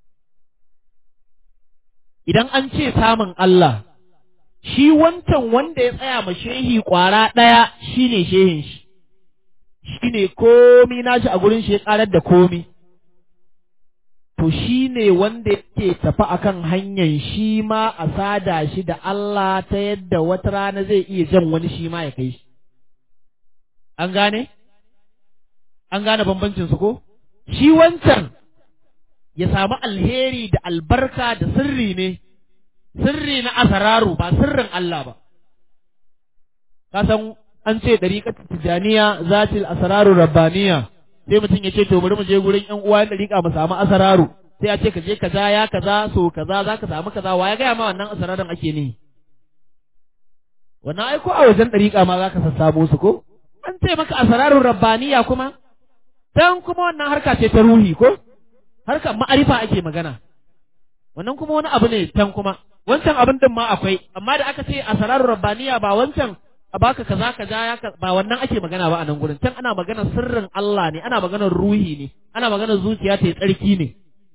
Idan an ce samun Allah, shi wancan wanda ya tsaya ma shehi ƙwara ɗaya shi ne shehin shi. shi ne komi nashi a gurin shi ya karar da komi. To shi ne wanda yake tafi akan hanyar shi ma a sada shi da Allah ta yadda wata rana zai iya jan wani shi ma ya kai shi. An gane? An gane bambancin su ko? Shi wancan ya samu alheri da albarka da sirri ne, sirri na asararu ba sirrin Allah ba. Ka san an ce ɗariƙar tijaniya zatil asararu rabbaniya sai mutum ya ce to bari mu je gurin ƴan uwa ɗariƙa mu samu asararu sai a ce ka je kaza ya kaza so kaza za ka samu kaza wa ya gaya ma wannan asararin ake ne wannan ai ko a wajen ɗariƙa ma za ka sassamo su ko an ce maka asararun rabbaniya kuma dan kuma wannan harka ce ta ruhi ko harkar ma'arifa ake magana wannan kuma wani abu ne tan kuma wancan abin din ma akwai amma da aka ce asararun rabbaniya ba wancan a baka kaza kaza ya ba wannan ake magana ba a nan gurin can ana magana sirrin Allah ne ana maganar ruhi ne ana maganar zuciya ta tsarki ne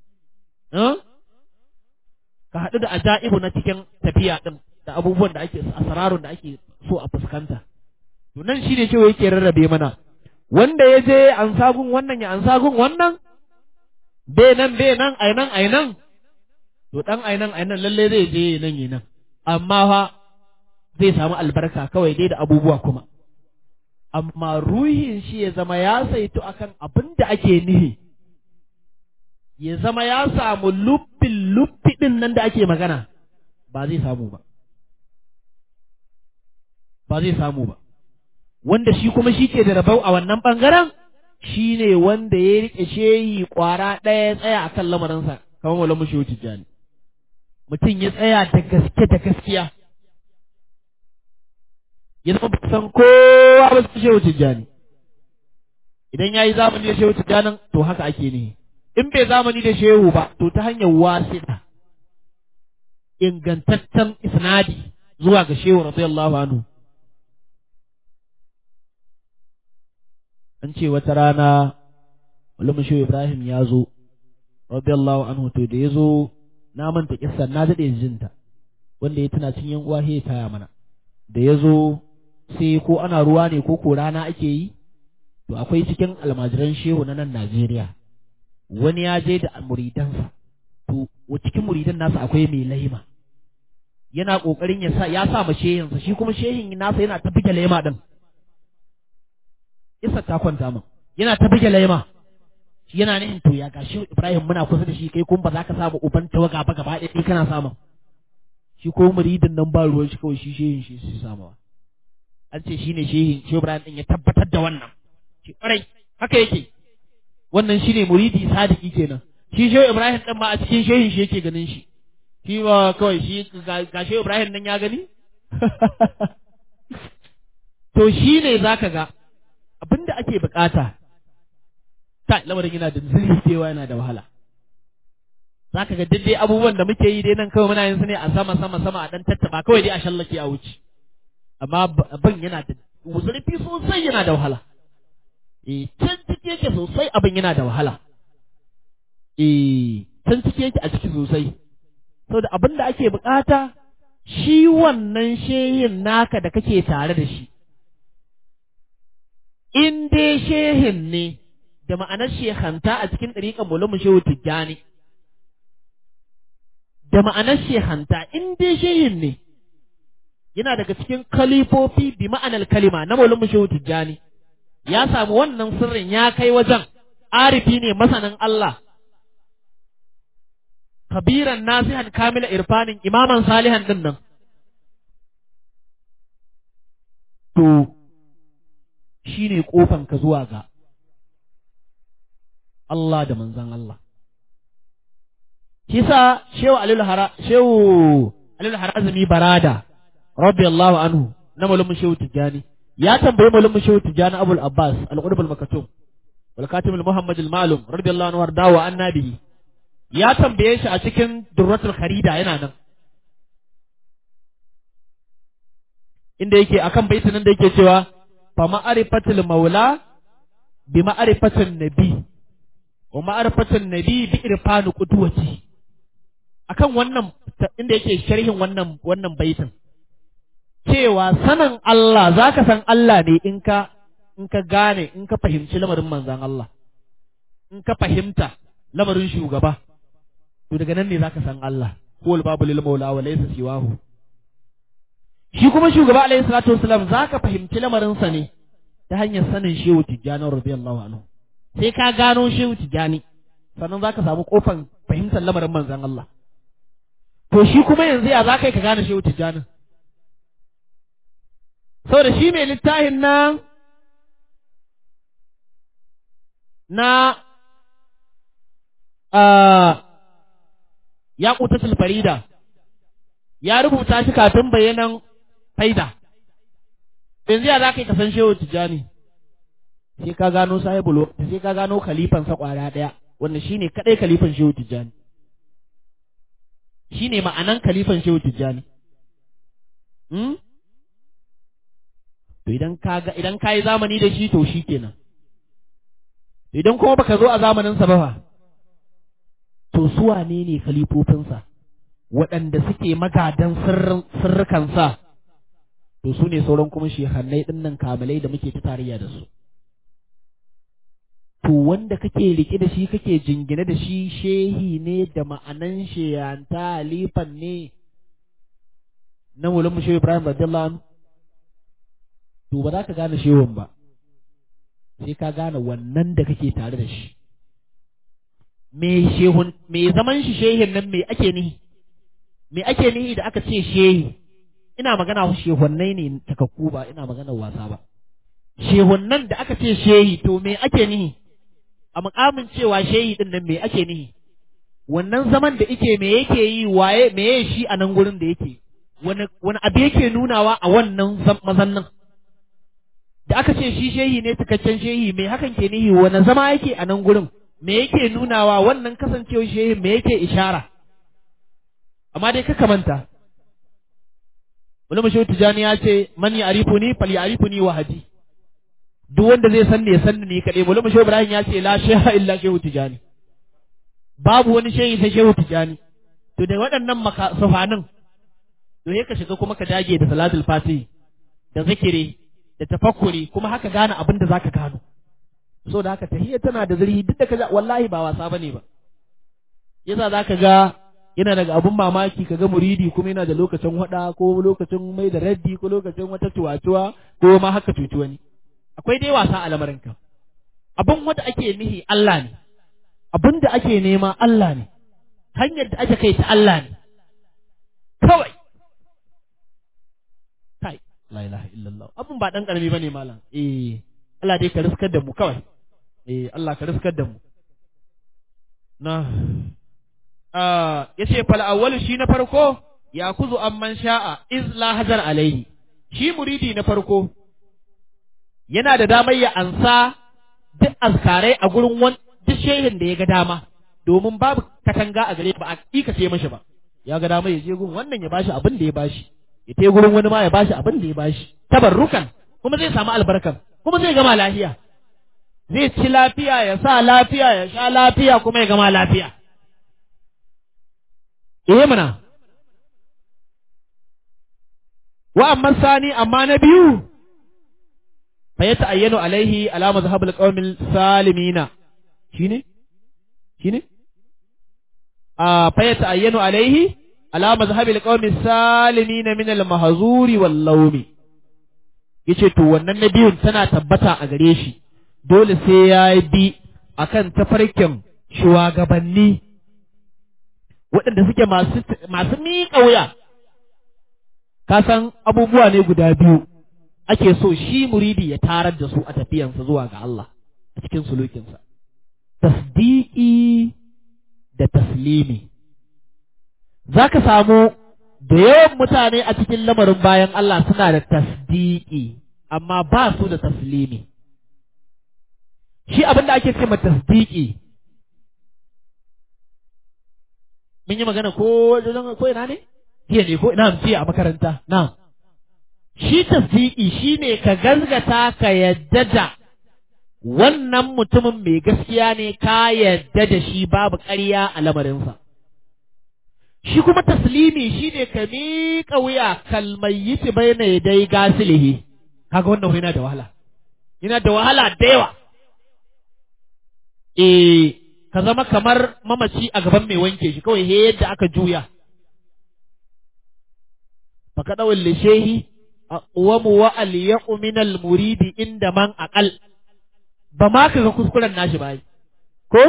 ka haɗu da ajaibu na cikin tafiya din da abubuwan da ake asararun da ake so a fuskanta to nan shine cewa yake rarrabe mana wanda ya je an sagun wannan ya an sagun wannan be nan be nan ai nan ai nan to dan ai nan ai nan lalle zai je nan yi nan amma fa zai samu albarka kawai dai da abubuwa kuma amma ruhin shi ya zama ya saito akan abin da ake nihi ya zama ya samu luffin luffi din nan da ake magana ba zai samu ba ba zai samu ba wanda shi kuma shi ke da rabau a wannan ɓangaren shi ne wanda ya riƙe shehi ƙwara ɗaya ya tsaya a kan lamarinsa kamar wala mushi wuce jani mutum ya tsaya da gaske da gaskiya ya zama san kowa ba su shehu tijjani idan ya yi zamani ya shehu tijjanin to haka ake ne in bai zamani da shehu ba to ta hanyar wasita ingantaccen isnadi zuwa ga shehu radiyallahu anhu an ce wata rana Malam Shehu Ibrahim ya zo radiyallahu anhu to da ya zo na manta kissar na daɗe jinta wanda ya tuna cin yan uwa ya taya mana da ya zo sai ko ana ruwa ne ko ko rana ake yi to akwai cikin almajiran shehu na nan Najeriya wani ya je da muridansa to cikin muridan nasa akwai mai laima yana kokarin ya sa ya sa ma shehinsa shi kuma shehin nasa yana ta buge laima din isa ta kwanta min yana ta buge laima shi yana nihin to ya gashi Ibrahim muna kusa da shi kai kuma ba za ka samu uban tawaga ba gaba ɗaya kana samun shi ko muridin nan ba ruwan shi kawai shi shehin shi su samawa an ce shi ne shehin shi Ibrahim din ya tabbatar da wannan shi ƙwarai haka yake wannan shi ne muridi sadiki kenan shi shehu Ibrahim din ma a cikin shehin shi yake ganin shi shi ba kawai shi ga shehu Ibrahim nan ya gani to shi ne zaka ga abinda ake bukata ta lamarin yana da zurfewa yana da wahala za ka ga dai abubuwan da muke yi dai nan kawai muna yin su ne a sama sama sama a dan tattaba kawai dai a shallake a wuce amma abin yana da zurfi sosai yana da wahala eh can ciki yake sosai abin yana da wahala eh can ciki yake a ciki sosai saboda abin da ake bukata shi wannan shehin naka da kake tare da shi in dai shehin ne da ma'anar shehanta a cikin ɗariƙar mulamu shehu tijjani da ma'anar shehanta in dai shehin ne yana daga cikin kalifofi bi ma'anar kalima na mulamu shehu tijjani ya samu wannan sirrin ya kai wajen arifi ne masanin Allah kabiran nasihan kamila irfanin imaman salihan din nan to shi ne ka zuwa ga Allah da manzan Allah. Shi sa Shehu Alilu Hara, Shehu Alilu Harazumi Barada, Rabbi Allahu anhu, na malumin Shehu Tijjani, ya tambayi malumin Shehu Tijjani Abul Abbas, Al-Qudub al-Makatum, wal Katim al-Muhammad al-Malum, Rabbi Allahu anhu wardawa annabi. Ya tambaye shi a cikin Durratul Kharida yana nan. Inda yake akan baitin da yake cewa fa ma'arifatul maula bi ma'arifatul nabi wa ma'arifatul nabi bi irfanu qudwati akan wannan inda yake sharhin wannan wannan baitin cewa sanin Allah zaka san Allah ne in ka in ka gane in ka fahimci lamarin manzon Allah in ka fahimta lamarin shugaba to daga nan ne zaka san Allah huwal babu lil maula wa laysa siwahu shi kuma shugaba alaihi salatu wasalam zaka fahimci lamarinsa ne ta hanyar sanin shehu tijjani radiyallahu anhu sai ka gano shehu tijjani sannan zaka samu kofan fahimtar lamarin manzon Allah to shi kuma yanzu ya zaka yi ka gane shehu tijjani saboda shi mai littafin nan na ya kutatul farida ya rubuta shi kafin bayanan faida yanzu ya za ka yi kasan shehu tijjani sai ka gano sahibul sai ka gano khalifan sa kwara daya wanda shine kadai khalifan shehu tijjani shine ma'anan khalifan shehu tijjani hmm? to idan ka ga idan ka yi zamani da shi to shi kenan idan kuma baka zo a zamanin sa ba fa to su wane ne khalifofinsa waɗanda suke magadan sirrikansa to su ne sauran kuma shehannai ɗin nan kamalai da muke ta tarayya da su to wanda kake riƙe da shi kake jingine da shi shehi ne da ma'anan shehanta halifan ne na mulin shehu ibrahim radiyallahu anhu to ba za ka gane shehun ba sai ka gane wannan da kake tare da shi me shehun me zaman shi shehin nan me ake nihi me ake nihi da aka ce shehi ina magana shehunnai ne takakku ba ina magana wasa ba shehunnan da aka ce shehi to me ake nihi a mukamin cewa shehi din nan me ake nihi wannan zaman da yake me yake yi waye me yake shi a nan gurin da yake wani wani abu yake nunawa a wannan mazannin da aka ce shi shehi ne cikakken shehi me hakan ke nihi wani zama yake a nan gurin me yake nunawa wannan kasancewar shehin me yake ishara amma dai ka manta wani mashi tijani ya ce man ya arifu ni fal ya arifu ni wahadi duk wanda zai san ne san ni kaɗai wani mashi ibrahim ya ce la sheha illa shehu tijani babu wani shehi sai shehu tijani to da waɗannan makasafanin to sai ka shiga kuma ka dage da salatul fatihi da zikiri da tafakkuri kuma haka gane abin da zaka gano so da haka tahiyya tana da zurfi duk da kaga wallahi ba wasa bane ba yasa zaka ga yana daga abun mamaki kaga muridi kuma yana da lokacin hada ko lokacin mai da raddi ko lokacin wata tuwatuwa ko ma haka cuci wani akwai dai wasa a lamarin ka abun wanda ake nihi Allah ne abun da ake nema Allah ne hanyar da ake kai ta Allah ne kawai kai la ilaha illallah abun ba dan karami bane malam eh Allah dai ka riskar da mu kawai eh Allah ka riskar da mu na ya ce fal awwalu shi na farko ya kuzu amman sha'a iz la hajar alaihi shi muridi na farko yana da damar ya ansa duk azkarai a gurin wani duk shehin da ya ga dama domin babu katanga a gare ba a kika ce mashi ba ya ga dama ya je gun wannan ya bashi abin da ya bashi ya te gurin wani ma ya bashi abin da ya bashi tabarrukan kuma zai samu albarkan kuma zai gama lafiya zai ci lafiya ya sa lafiya ya sha lafiya kuma ya gama lafiya eh mana wa amma sani amma na biyu fa ya ta'ayyanu alaihi ala mazhabul qaumil salimina shine shine a fa ya ta'ayyanu alaihi ala mazhabil qaumil salimina min al mahzuri wal lawmi yace to wannan na biyun tana tabbata a gare shi dole sai ya bi akan tafarkin shugabanni waɗanda suke masu masu miƙa wuya ka san abubuwa ne guda biyu ake so shi muridi ya tarar da su a tafiyansa zuwa ga Allah a cikin sulukinsa tasdiƙi da taslimi za ka samu da yawan mutane a cikin lamarin bayan Allah suna da tasdiƙi amma ba su da taslimi shi abin da ake ce ma tasdiƙi mun yi magana ko ko ina ne jiya ne ko ina jiya a makaranta na shi tasdiƙi shine ka gazgata ka yadda da wannan mutumin mai gaskiya ne ka yadda da shi babu ƙarya a lamarinsa shi kuma taslimi shine ka miƙa wuya kalmayyiti baina dai gasilihi kaga wannan yana da wahala yana da wahala da yawa eh ka zama kamar mamaci a gaban mai wanke shi kawai he yadda aka juya faka dawal lishehi wa mu wa al min al muridi inda man aqal ba ma kaga kuskuren nashi ba ko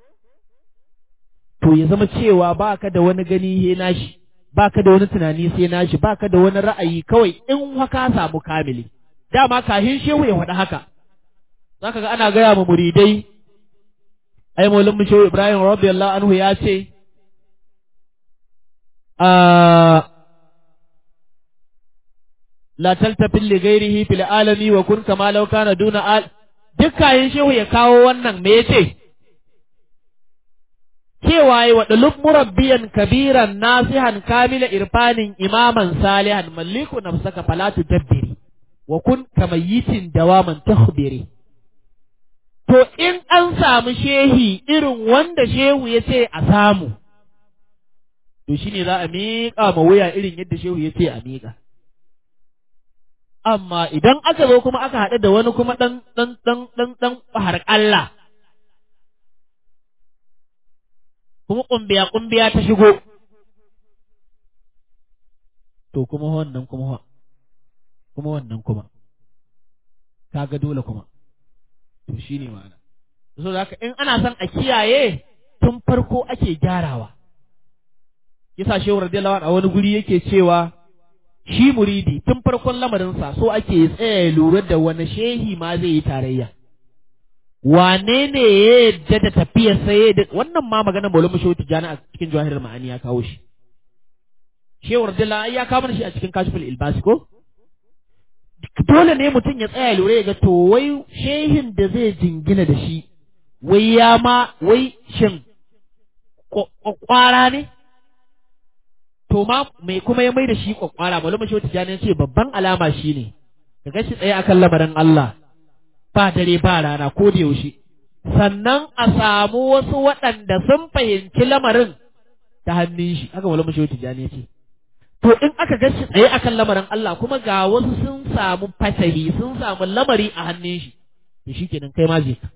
to ya zama cewa baka da wani gani he nashi baka da wani tunani sai nashi baka da wani ra'ayi kawai in haka samu kamili dama kahin shehu ya faɗi haka zaka ga ana gaya ma muridai ai maulin mu shehu Ibrahim radiyallahu anhu ya ce a la taltafil li ghairihi fil alami wa kun kama law kana duna al dukkan shehu ya kawo wannan me yace cewa yi waɗalub murabbiyan kabiran nasihan kamila irfanin imaman salihan malliku nafsaka falatu dabbiri wa kun kamayitin dawaman tahbiri to in an samu shehi irin wanda shehu ya ce a samu to shine za a miƙa ma wuya irin yadda shehu ya ce a miƙa amma idan aka zo kuma aka haɗu da wani kuma ɗan ɗan ɗan ɗan ɗan har Allah kuma ƙumbiya ƙumbiya ta shigo to kuma wannan kuma kuma wannan kuma kaga dole kuma to shine ma'ana so da haka in ana son a kiyaye tun farko ake gyarawa yasa shehu radiyallahu a wani guri yake cewa shi muridi tun farkon lamarinsa so ake tsaya lura da wani shehi ma zai yi tarayya wane ne ya yadda da tafiyar sai da wannan ma maganar maulama shehu tijjani a cikin jawahirar ma'ani ya kawo shi shehu radiyallahu ya kawo shi a cikin kashiful ilbasi ko dole ne mutum ya tsaya lura ya ga to wai shehin da zai jingina da shi wai ya ma wai shin kwakwara ne to ma mai kuma ya mai da shi kwakwara malama shi wata ce babban alama shi ne ka gashi tsaye akan lamarin Allah ba dare ba rana ko da yaushe sannan a samu wasu waɗanda sun fahimci lamarin ta hannun shi haka malama shi wata ce to in aka gashi tsaye akan lamarin Allah kuma ga wasu sun samu fasahi sun samu lamari a hannun shi to shikenan kai ma je ka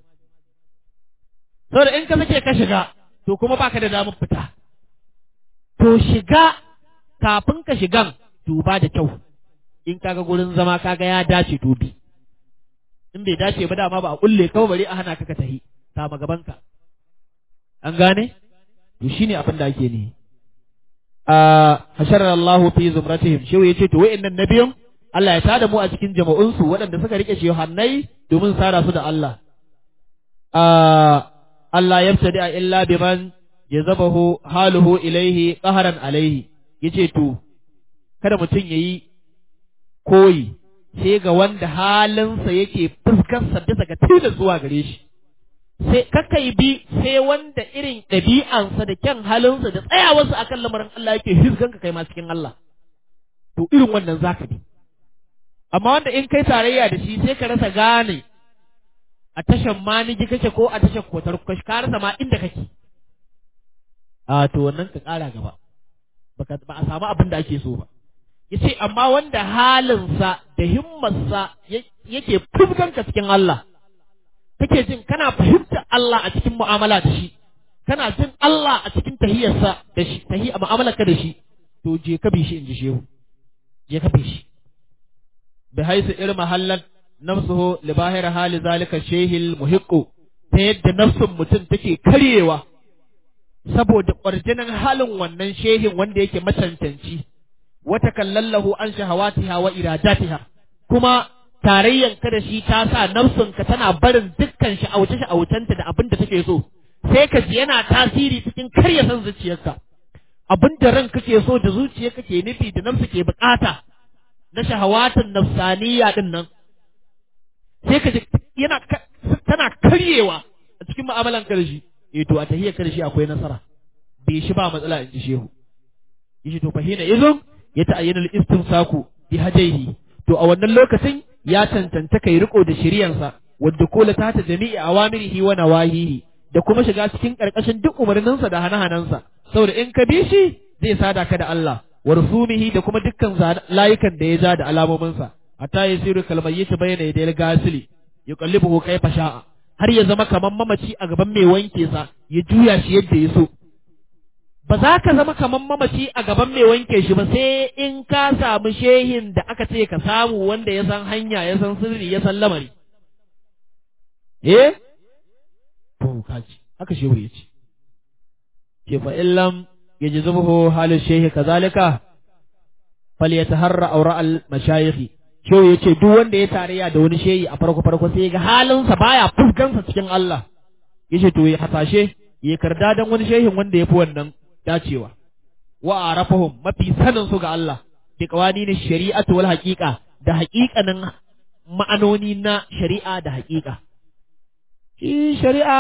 saboda in ka sake ka shiga to kuma baka da damar fita to shiga kafin ka shigan duba da kyau in kaga gurin zama kaga ya dace to bi in bai dace ba dama ba a kulle kawai bari a hana ka ka tahi kama gaban ka an gane to shine abin da ake ne a hasharar Allahu fi zumratihim shehu yace to wa'annan nabiyan Allah ya tada mu a cikin jama'unsu waɗanda suka rike shehannai domin sara su da Allah a Allah yabtadi illa biman jazabahu haluhu ilaihi qaharan alaihi yace to kada mutum yayi koyi sai ga wanda halinsa yake fuskarsa bisa ga tilas zuwa gare shi sai kakai bi sai wanda irin ɗabi'ansa da kyan halinsa da tsayawarsa akan lamarin Allah yake hizganka kai ma cikin Allah to irin wannan zaka bi amma wanda in kai tarayya da shi sai ka rasa gane a tashan maniji kake ko a tashan kotar kashi ka rasa ma inda kake a to wannan ka ƙara gaba baka ba a samu abin da ake so ba yace amma wanda halinsa da himmarsa yake fuskanka cikin Allah kake jin kana fahimta Allah a cikin mu'amala da shi kana jin Allah a cikin tahiyarsa da shi tahi mu'amalarka da shi to je ka bi shi in ji shehu je ka bi shi bi haisu irin mahallan nafsuhu li bahir hali zalika shehil muhiqqu ta yadda nafsun mutum take karyewa saboda ƙwarjinin halin wannan shehin wanda yake macancanci wata kallallahu an shahawatiha wa iradatiha kuma tarayyan ka da shi ta sa nafsunka tana barin dukkan sha'auce sha'aucenta da abin da take so sai ka ji yana tasiri cikin karya san zuciyarka abin da ran kake so da zuciya kake nufi da nafsu ke bukata na shahawatin nafsaniya din nan sai ka ji yana tana karyewa a cikin mu'amalan ka da shi eh to a tahiyyar ka da shi akwai nasara bai shi ba matsala in ji shehu yace to fahina izun ya ta'ayyana al-istimsaku bi hajaihi to a wannan lokacin ya cancanta kai riko da shiriyansa wadda kola ta ta jami'i awamirihi wa nawahihi da kuma shiga cikin karkashin duk umarninsa da hana-hanansa saboda in ka bi shi zai sada ka da Allah wa rusumihi da kuma dukkan layukan da ya ja da alamominsa hatta yasiru kalmayyiti bayna yadayil gasili yuqallibuhu kayfa sha'a har ya zama kaman mamaci a gaban mai wanke sa ya juya shi yadda ya so ba za ka zama kaman mamaci a gaban mai wanke shi ba sai in ka samu shehin da aka ce ka samu wanda ya san hanya ya san sirri ya san lamari eh to kaji haka shehu ya ce ke fa illam yajzubuhu halu shehi kazalika falyataharra awra al mashayikh shehu ya ce duk wanda ya tarayya da wani shehi a farko farko sai ga halinsa baya fuskansa cikin Allah yace to ya hasashe ya karda dan wani shehin wanda ya fi wannan dacewa wa arafahum mafi sanin su ga Allah bi qawanin shari'atu wal haqiqa da haƙiƙanin ma'anoni na shari'a da haƙiƙa shi shari'a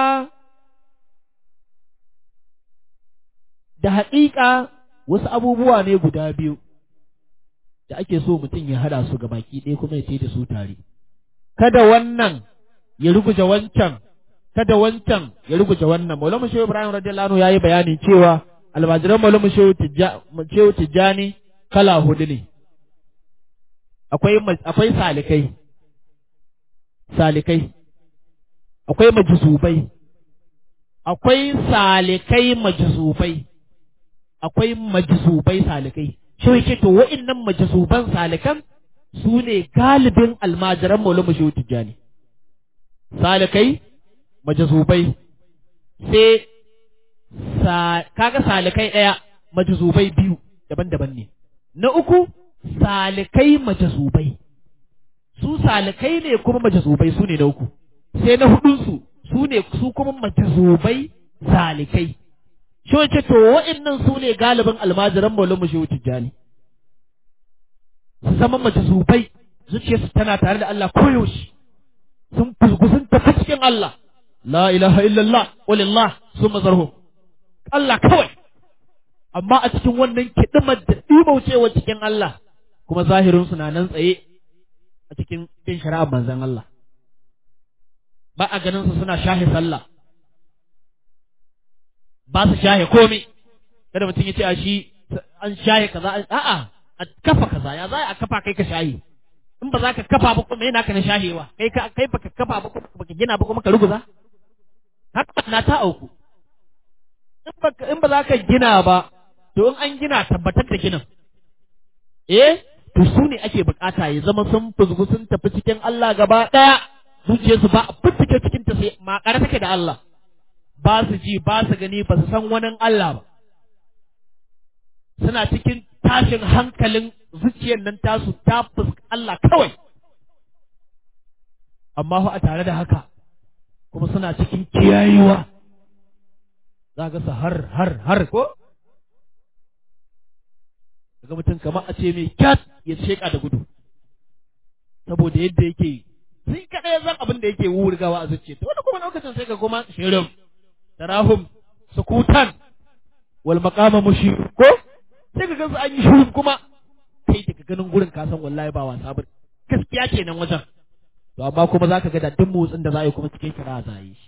da haƙiƙa wasu abubuwa ne guda biyu da ake so mutum ya hada su ga baki ɗaya kuma ya ce da su tare kada wannan ya ruguje wancan kada wancan ya ruguje wannan maulama shehu ibrahim radiyallahu anhu yayi bayanin cewa almajiran maulama shehu tijjani kala hudu ne akwai akwai salikai salikai akwai majzubai akwai salikai majzubai akwai majzubai salikai shi yake to wa'annan majzuban salikan su ne galibin almajiran maulama shehu tijjani salikai majzubai sai kaga salikai ɗaya majzubai biyu daban-daban ne na uku salikai majzubai su salikai ne kuma majzubai su ne na uku sai na hudunsu su ne su kuma majzubai salikai shi wace to wa'annan su ne galibin almajiran maulama shehu tijjani su zama majzubai zuciyarsu tana tare da Allah koyaushe sun fusgu sun tafi cikin Allah la ilaha illallah walillah summa zarhum Allah kawai amma a cikin wannan kidimar da dimaucewa cikin Allah kuma zahirin su na nan tsaye a cikin bin shari'ar manzon Allah ba a ganin su suna shahi sallah ba su shahe komai kada mutum ya ce a shi an shahe kaza a'a a kafa kaza ya za a kafa kai ka shahe in ba za ka kafa ba kuma yana ka na shahewa kai ka kai baka kafa ba kuma baka gina ba kuma ka ruguza haka na ta auku in ba za ka gina ba to in an gina tabbatar da ginin eh to su ne ake bukata ya zama sun fuzgu sun tafi cikin Allah gaba daya zuciyarsu ba a fittike cikin ta sai makare take da Allah ba su ji ba su gani ba su san wani Allah ba suna cikin tashin hankalin zuciyar nan tasu ta fuska Allah kawai amma a tare da haka kuma suna cikin kiyayewa za ga su har har har ko daga mutum kamar a ce mai kyat ya sheka da gudu saboda yadda yake sai kaɗai zan abin da yake wurgawa a zuciya to wani kuma lokacin sai ka kuma shirin tarahum sukutan wal maqama mushir ko sai ka gansu an yi shirin kuma kai daga ganin gurin ka san wallahi ba wasa ba gaskiya kenan wajen to amma kuma zaka ga da duk motsin da za a yi kuma cikin kira za a yi shi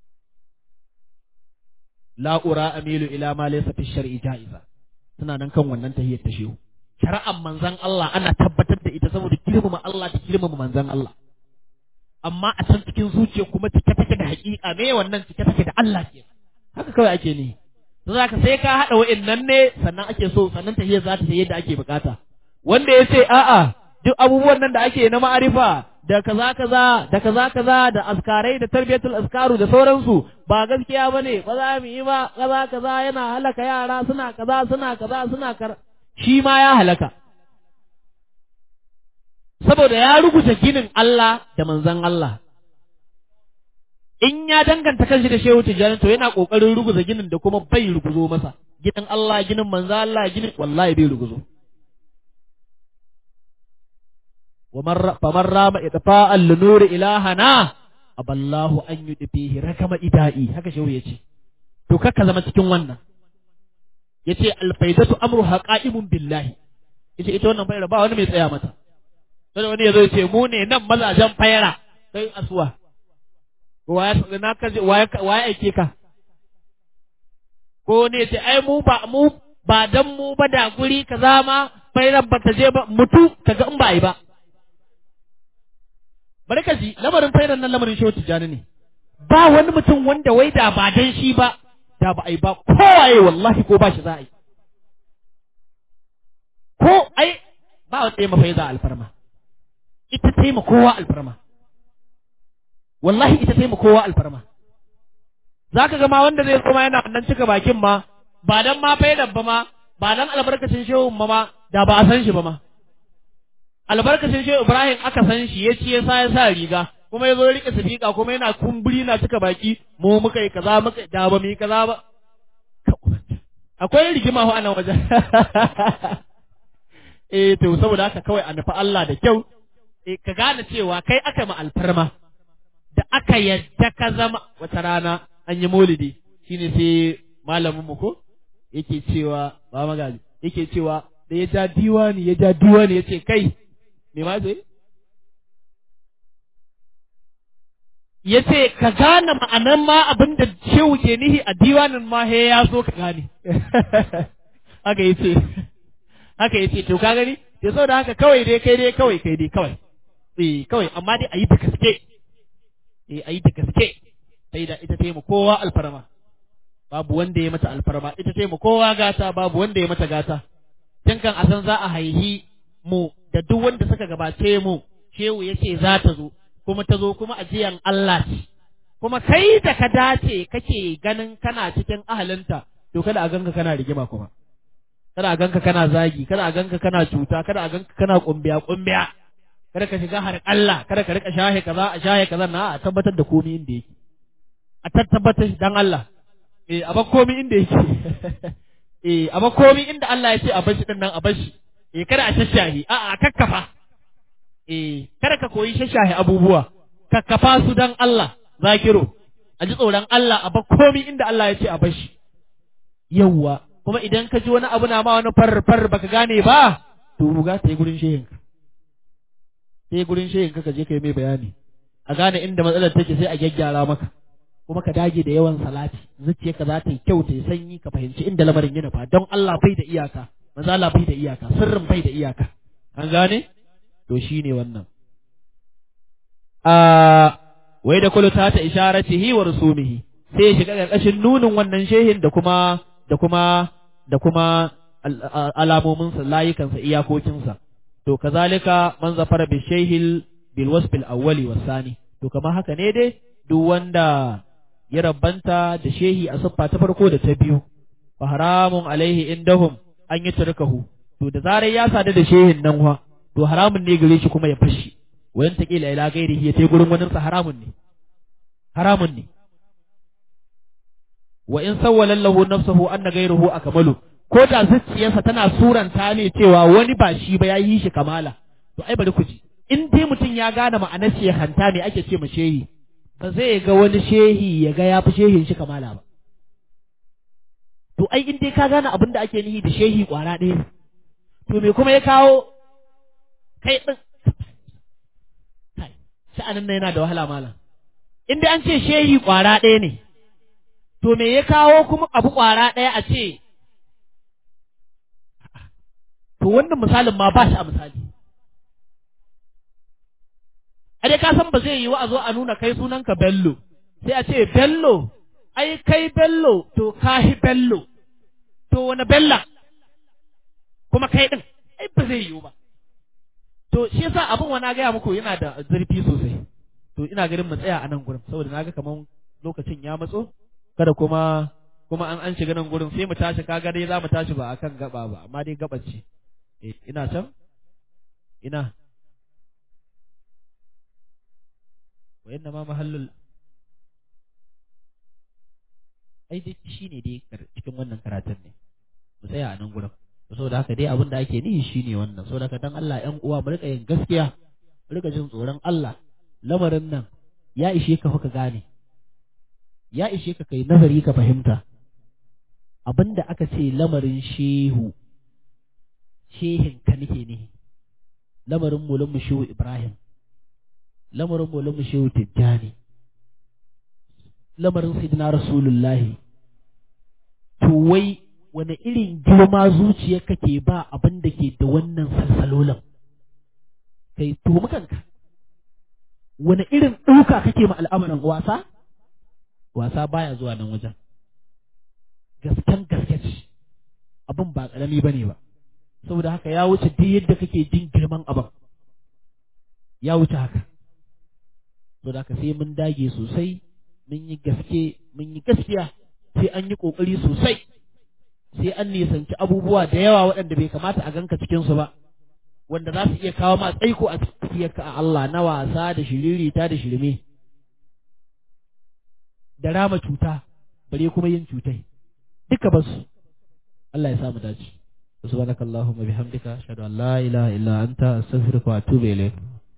la ura amilu ila ma laysa fi shar'i ja'iza suna nan kan wannan tahiyyar ta shehu shari'ar manzon Allah ana tabbatar da ita saboda girmama Allah da girmama manzon Allah amma a can cikin zuciya kuma cike take da haƙiƙa me wannan cike take da Allah ke haka kawai ake ne to zaka sai ka hada wa'annan ne sannan ake so sannan tahiyyar za ta yi yadda ake bukata wanda ya ce a'a duk abubuwan nan da ake na ma'arifa da kaza kaza da kaza kaza da askarai da tarbiyatul askaru da sauransu ba gaskiya bane ba za mu yi ba kaza kaza yana halaka yara suna kaza suna kaza suna kar shi ma ya halaka saboda ya rubuta ginin Allah da manzon Allah in ya danganta kanshi da shehu tijjani to yana kokarin ruguza ginin da kuma bai ruguzo masa ginin Allah ginin manzon Allah ginin wallahi bai ruguzo فمن رام إطفاء لنور إلهنا أبى الله أن يدفيه ركم إدائي هكا شو يجي to kaka zama cikin wannan yace alfaidatu amruha qa'imun billahi yace ita wannan fayara ba wani mai tsaya mata sai wani yazo yace mu ne nan mazajen fayara kai asuwa waya na ka waya waya aike ka ko ne yace ai mu ba mu ba dan mu ba da guri kaza ma fayar ba ta je ba mutu kaga in ba yi ba bari ka ji lamarin fairan nan lamarin shehu tijjani ne ba wani mutum wanda wai da ba dan shi ba da ba a yi ba kowaye wallahi ko ba shi za a yi ko ai ba wanda ya mafai za alfarma ita taima kowa alfarma wallahi ita taima kowa alfarma za ka gama wanda zai zama yana nan cika bakin ma ba dan ma faidan ba ma ba dan albarkacin shehun ma ma da ba a san shi ba ma albarkacin shehu Ibrahim aka san shi ya ci ya sa ya sa riga kuma ya zo ya rike sifika kuma yana kumburi na cika baki mu muka yi kaza muka da ba mu yi kaza ba akwai rigima ho anan wajen eh to saboda haka kawai a nufi Allah da kyau eh ka gane cewa kai aka ma alfarma da aka yadda ka zama wata rana an yi maulidi shine sai malamin mu ko yake cewa ba magaji yake cewa da ya ja diwani ya ja diwani ya ce kai me ma zai ya ce ka gane ma'anan ma abin da shehu ke nihi a diwanin ma he ya so ka gane haka ya ce haka ya ce to ka gani da sau da haka kawai dai kai dai kawai kai dai kawai eh kawai amma dai a yi da gaske eh a yi da gaske sai da ita taimu kowa alfarma babu wanda ya mata alfarma ita taimu kowa gata babu wanda ya mata gata tun kan a san za a haihi mu da duk wanda suka gabace mu shehu ya ce za ta zo kuma ta zo kuma ajiyan Allah ce kuma kai da ka dace kake ganin kana cikin ahalinta to kada a ganka kana rigima kuma kada a ganka kana zagi kada a ganka kana cuta kada a ganka kana kumbiya kumbiya kada ka shiga har Allah kada ka rika shahe kaza a shahe kaza na a tabbatar da komai inda yake a tabbatar dan Allah eh a ba komai inda yake eh a ba komai inda Allah ya ce a bashi din nan a bashi eh kada a shashahi a a kakkafa eh kada ka koyi shashahi abubuwa kakkafa su dan Allah zakiro a ji tsoron Allah a bar komi inda Allah ya ce a bar shi yawwa kuma idan ka ji wani abu na ma wani far far baka gane ba to ruga ta yi gurin shehin ka sai gurin shehin ka ka je ka yi mai bayani a gane inda matsalar take sai a gyaggyara maka kuma ka dage da yawan salati zuciyarka za ta yi kyau ta yi sanyi ka fahimci inda lamarin yana fa don Allah bai da iyaka manzo Allah bai da iyaka sirrin bai da iyaka an gane to shine wannan a wai da kullu ta ta isharatihi wa rusumihi sai ya shiga ƙarƙashin nunin wannan shehin da kuma da kuma da kuma alamominsa layukansa iyakokinsa to kazalika man zafara bi shehil bil wasf al awwali wasani to kamar haka ne dai duk wanda ya rabbanta da shehi a siffa ta farko da ta biyu fa haramun alaihi indahum an yi turkahu to da zarar ya sadu da shehin nan wa to haramun ne gare shi kuma ya fashi wayan taqila ila gairihi ya tai gurin wani sa haramun ne haramun ne wa in sawwala lahu nafsuhu anna ghayruhu akmalu ko da zuciyarsa tana suranta ne cewa wani ba shi ba ya yi shi kamala to ai bari ku ji in dai mutum ya gane ma'anar shehanta me ake ce ma shehi ba zai ga wani shehi ya ga ya fi shehin shi kamala ba to ai in dai ka gane abin da ake nihi da shehi kwara ɗaya to me kuma ya kawo kai ɗin sha'anin nan yana da wahala malam in dai an ce shehi kwara ɗaya ne to me ya kawo kuma abu kwara ɗaya a ce to wannan misalin ma ba shi a misali a dai ka san ba zai yi wa a zo a nuna kai sunanka bello sai a ce bello ai kai bello to kahi bello to wani bella kuma kai din ai ba zai yiwu ba to shi yasa abin wani gaya muku yana da zurfi sosai to ina ganin mu tsaya a nan gurin saboda naga kaman lokacin ya matso kada kuma kuma an an shiga nan gurin sai mu tashi kaga dai za mu tashi ba akan gaba ba amma dai gabar ce eh ina can ina wa inna ma mahallul ai dai shine dai cikin wannan karatun ne mu tsaya a nan gurin saboda haka dai abin da ake nihi shine wannan saboda haka dan Allah ƴan uwa mu rika yin gaskiya mu rika jin tsoron Allah lamarin nan ya ishe ka ka gane ya ishe ka kai nazari ka fahimta abinda aka ce lamarin shehu shehin ka nake ne lamarin mulun shehu Ibrahim lamarin mulun shehu Tijjani lamarin sayyidina Rasulullahi to wai wani irin girma zuciyar kake ba abin da ke da wannan salsalolin kai tuhumi kanka wani irin ɗauka kake ma al'amarin wasa wasa baya zuwa nan wajen gasken gaske ce abin ba ƙarami ba ne ba saboda haka ya wuce duk yadda kake jin girman abin ya wuce haka saboda haka sai mun dage sosai mun yi gaske mun yi gaskiya sai an yi ƙoƙari sosai sai an nisanci abubuwa da yawa waɗanda bai kamata a ganka cikinsu ba wanda za su iya kawo ma tsaiko a cikin a Allah na wasa da shiririta da shirme da rama cuta bare kuma yin cutai duka basu Allah ya samu dace subhanaka allahumma bihamdika ashhadu an la ilaha illa anta astaghfiruka wa atubu ilayk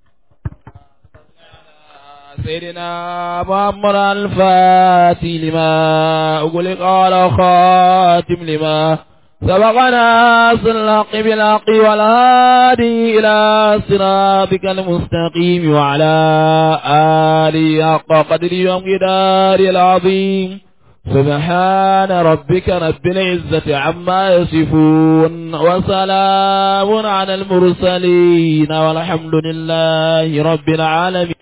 سيدنا محمد الفاتح لما أغلق على خاتم لما سبقنا الحق بالحق والهادي إلى صراطك المستقيم وعلى آله حق قدر ومقدار العظيم سبحان ربك رب العزة عما يصفون وسلام على المرسلين والحمد لله رب العالمين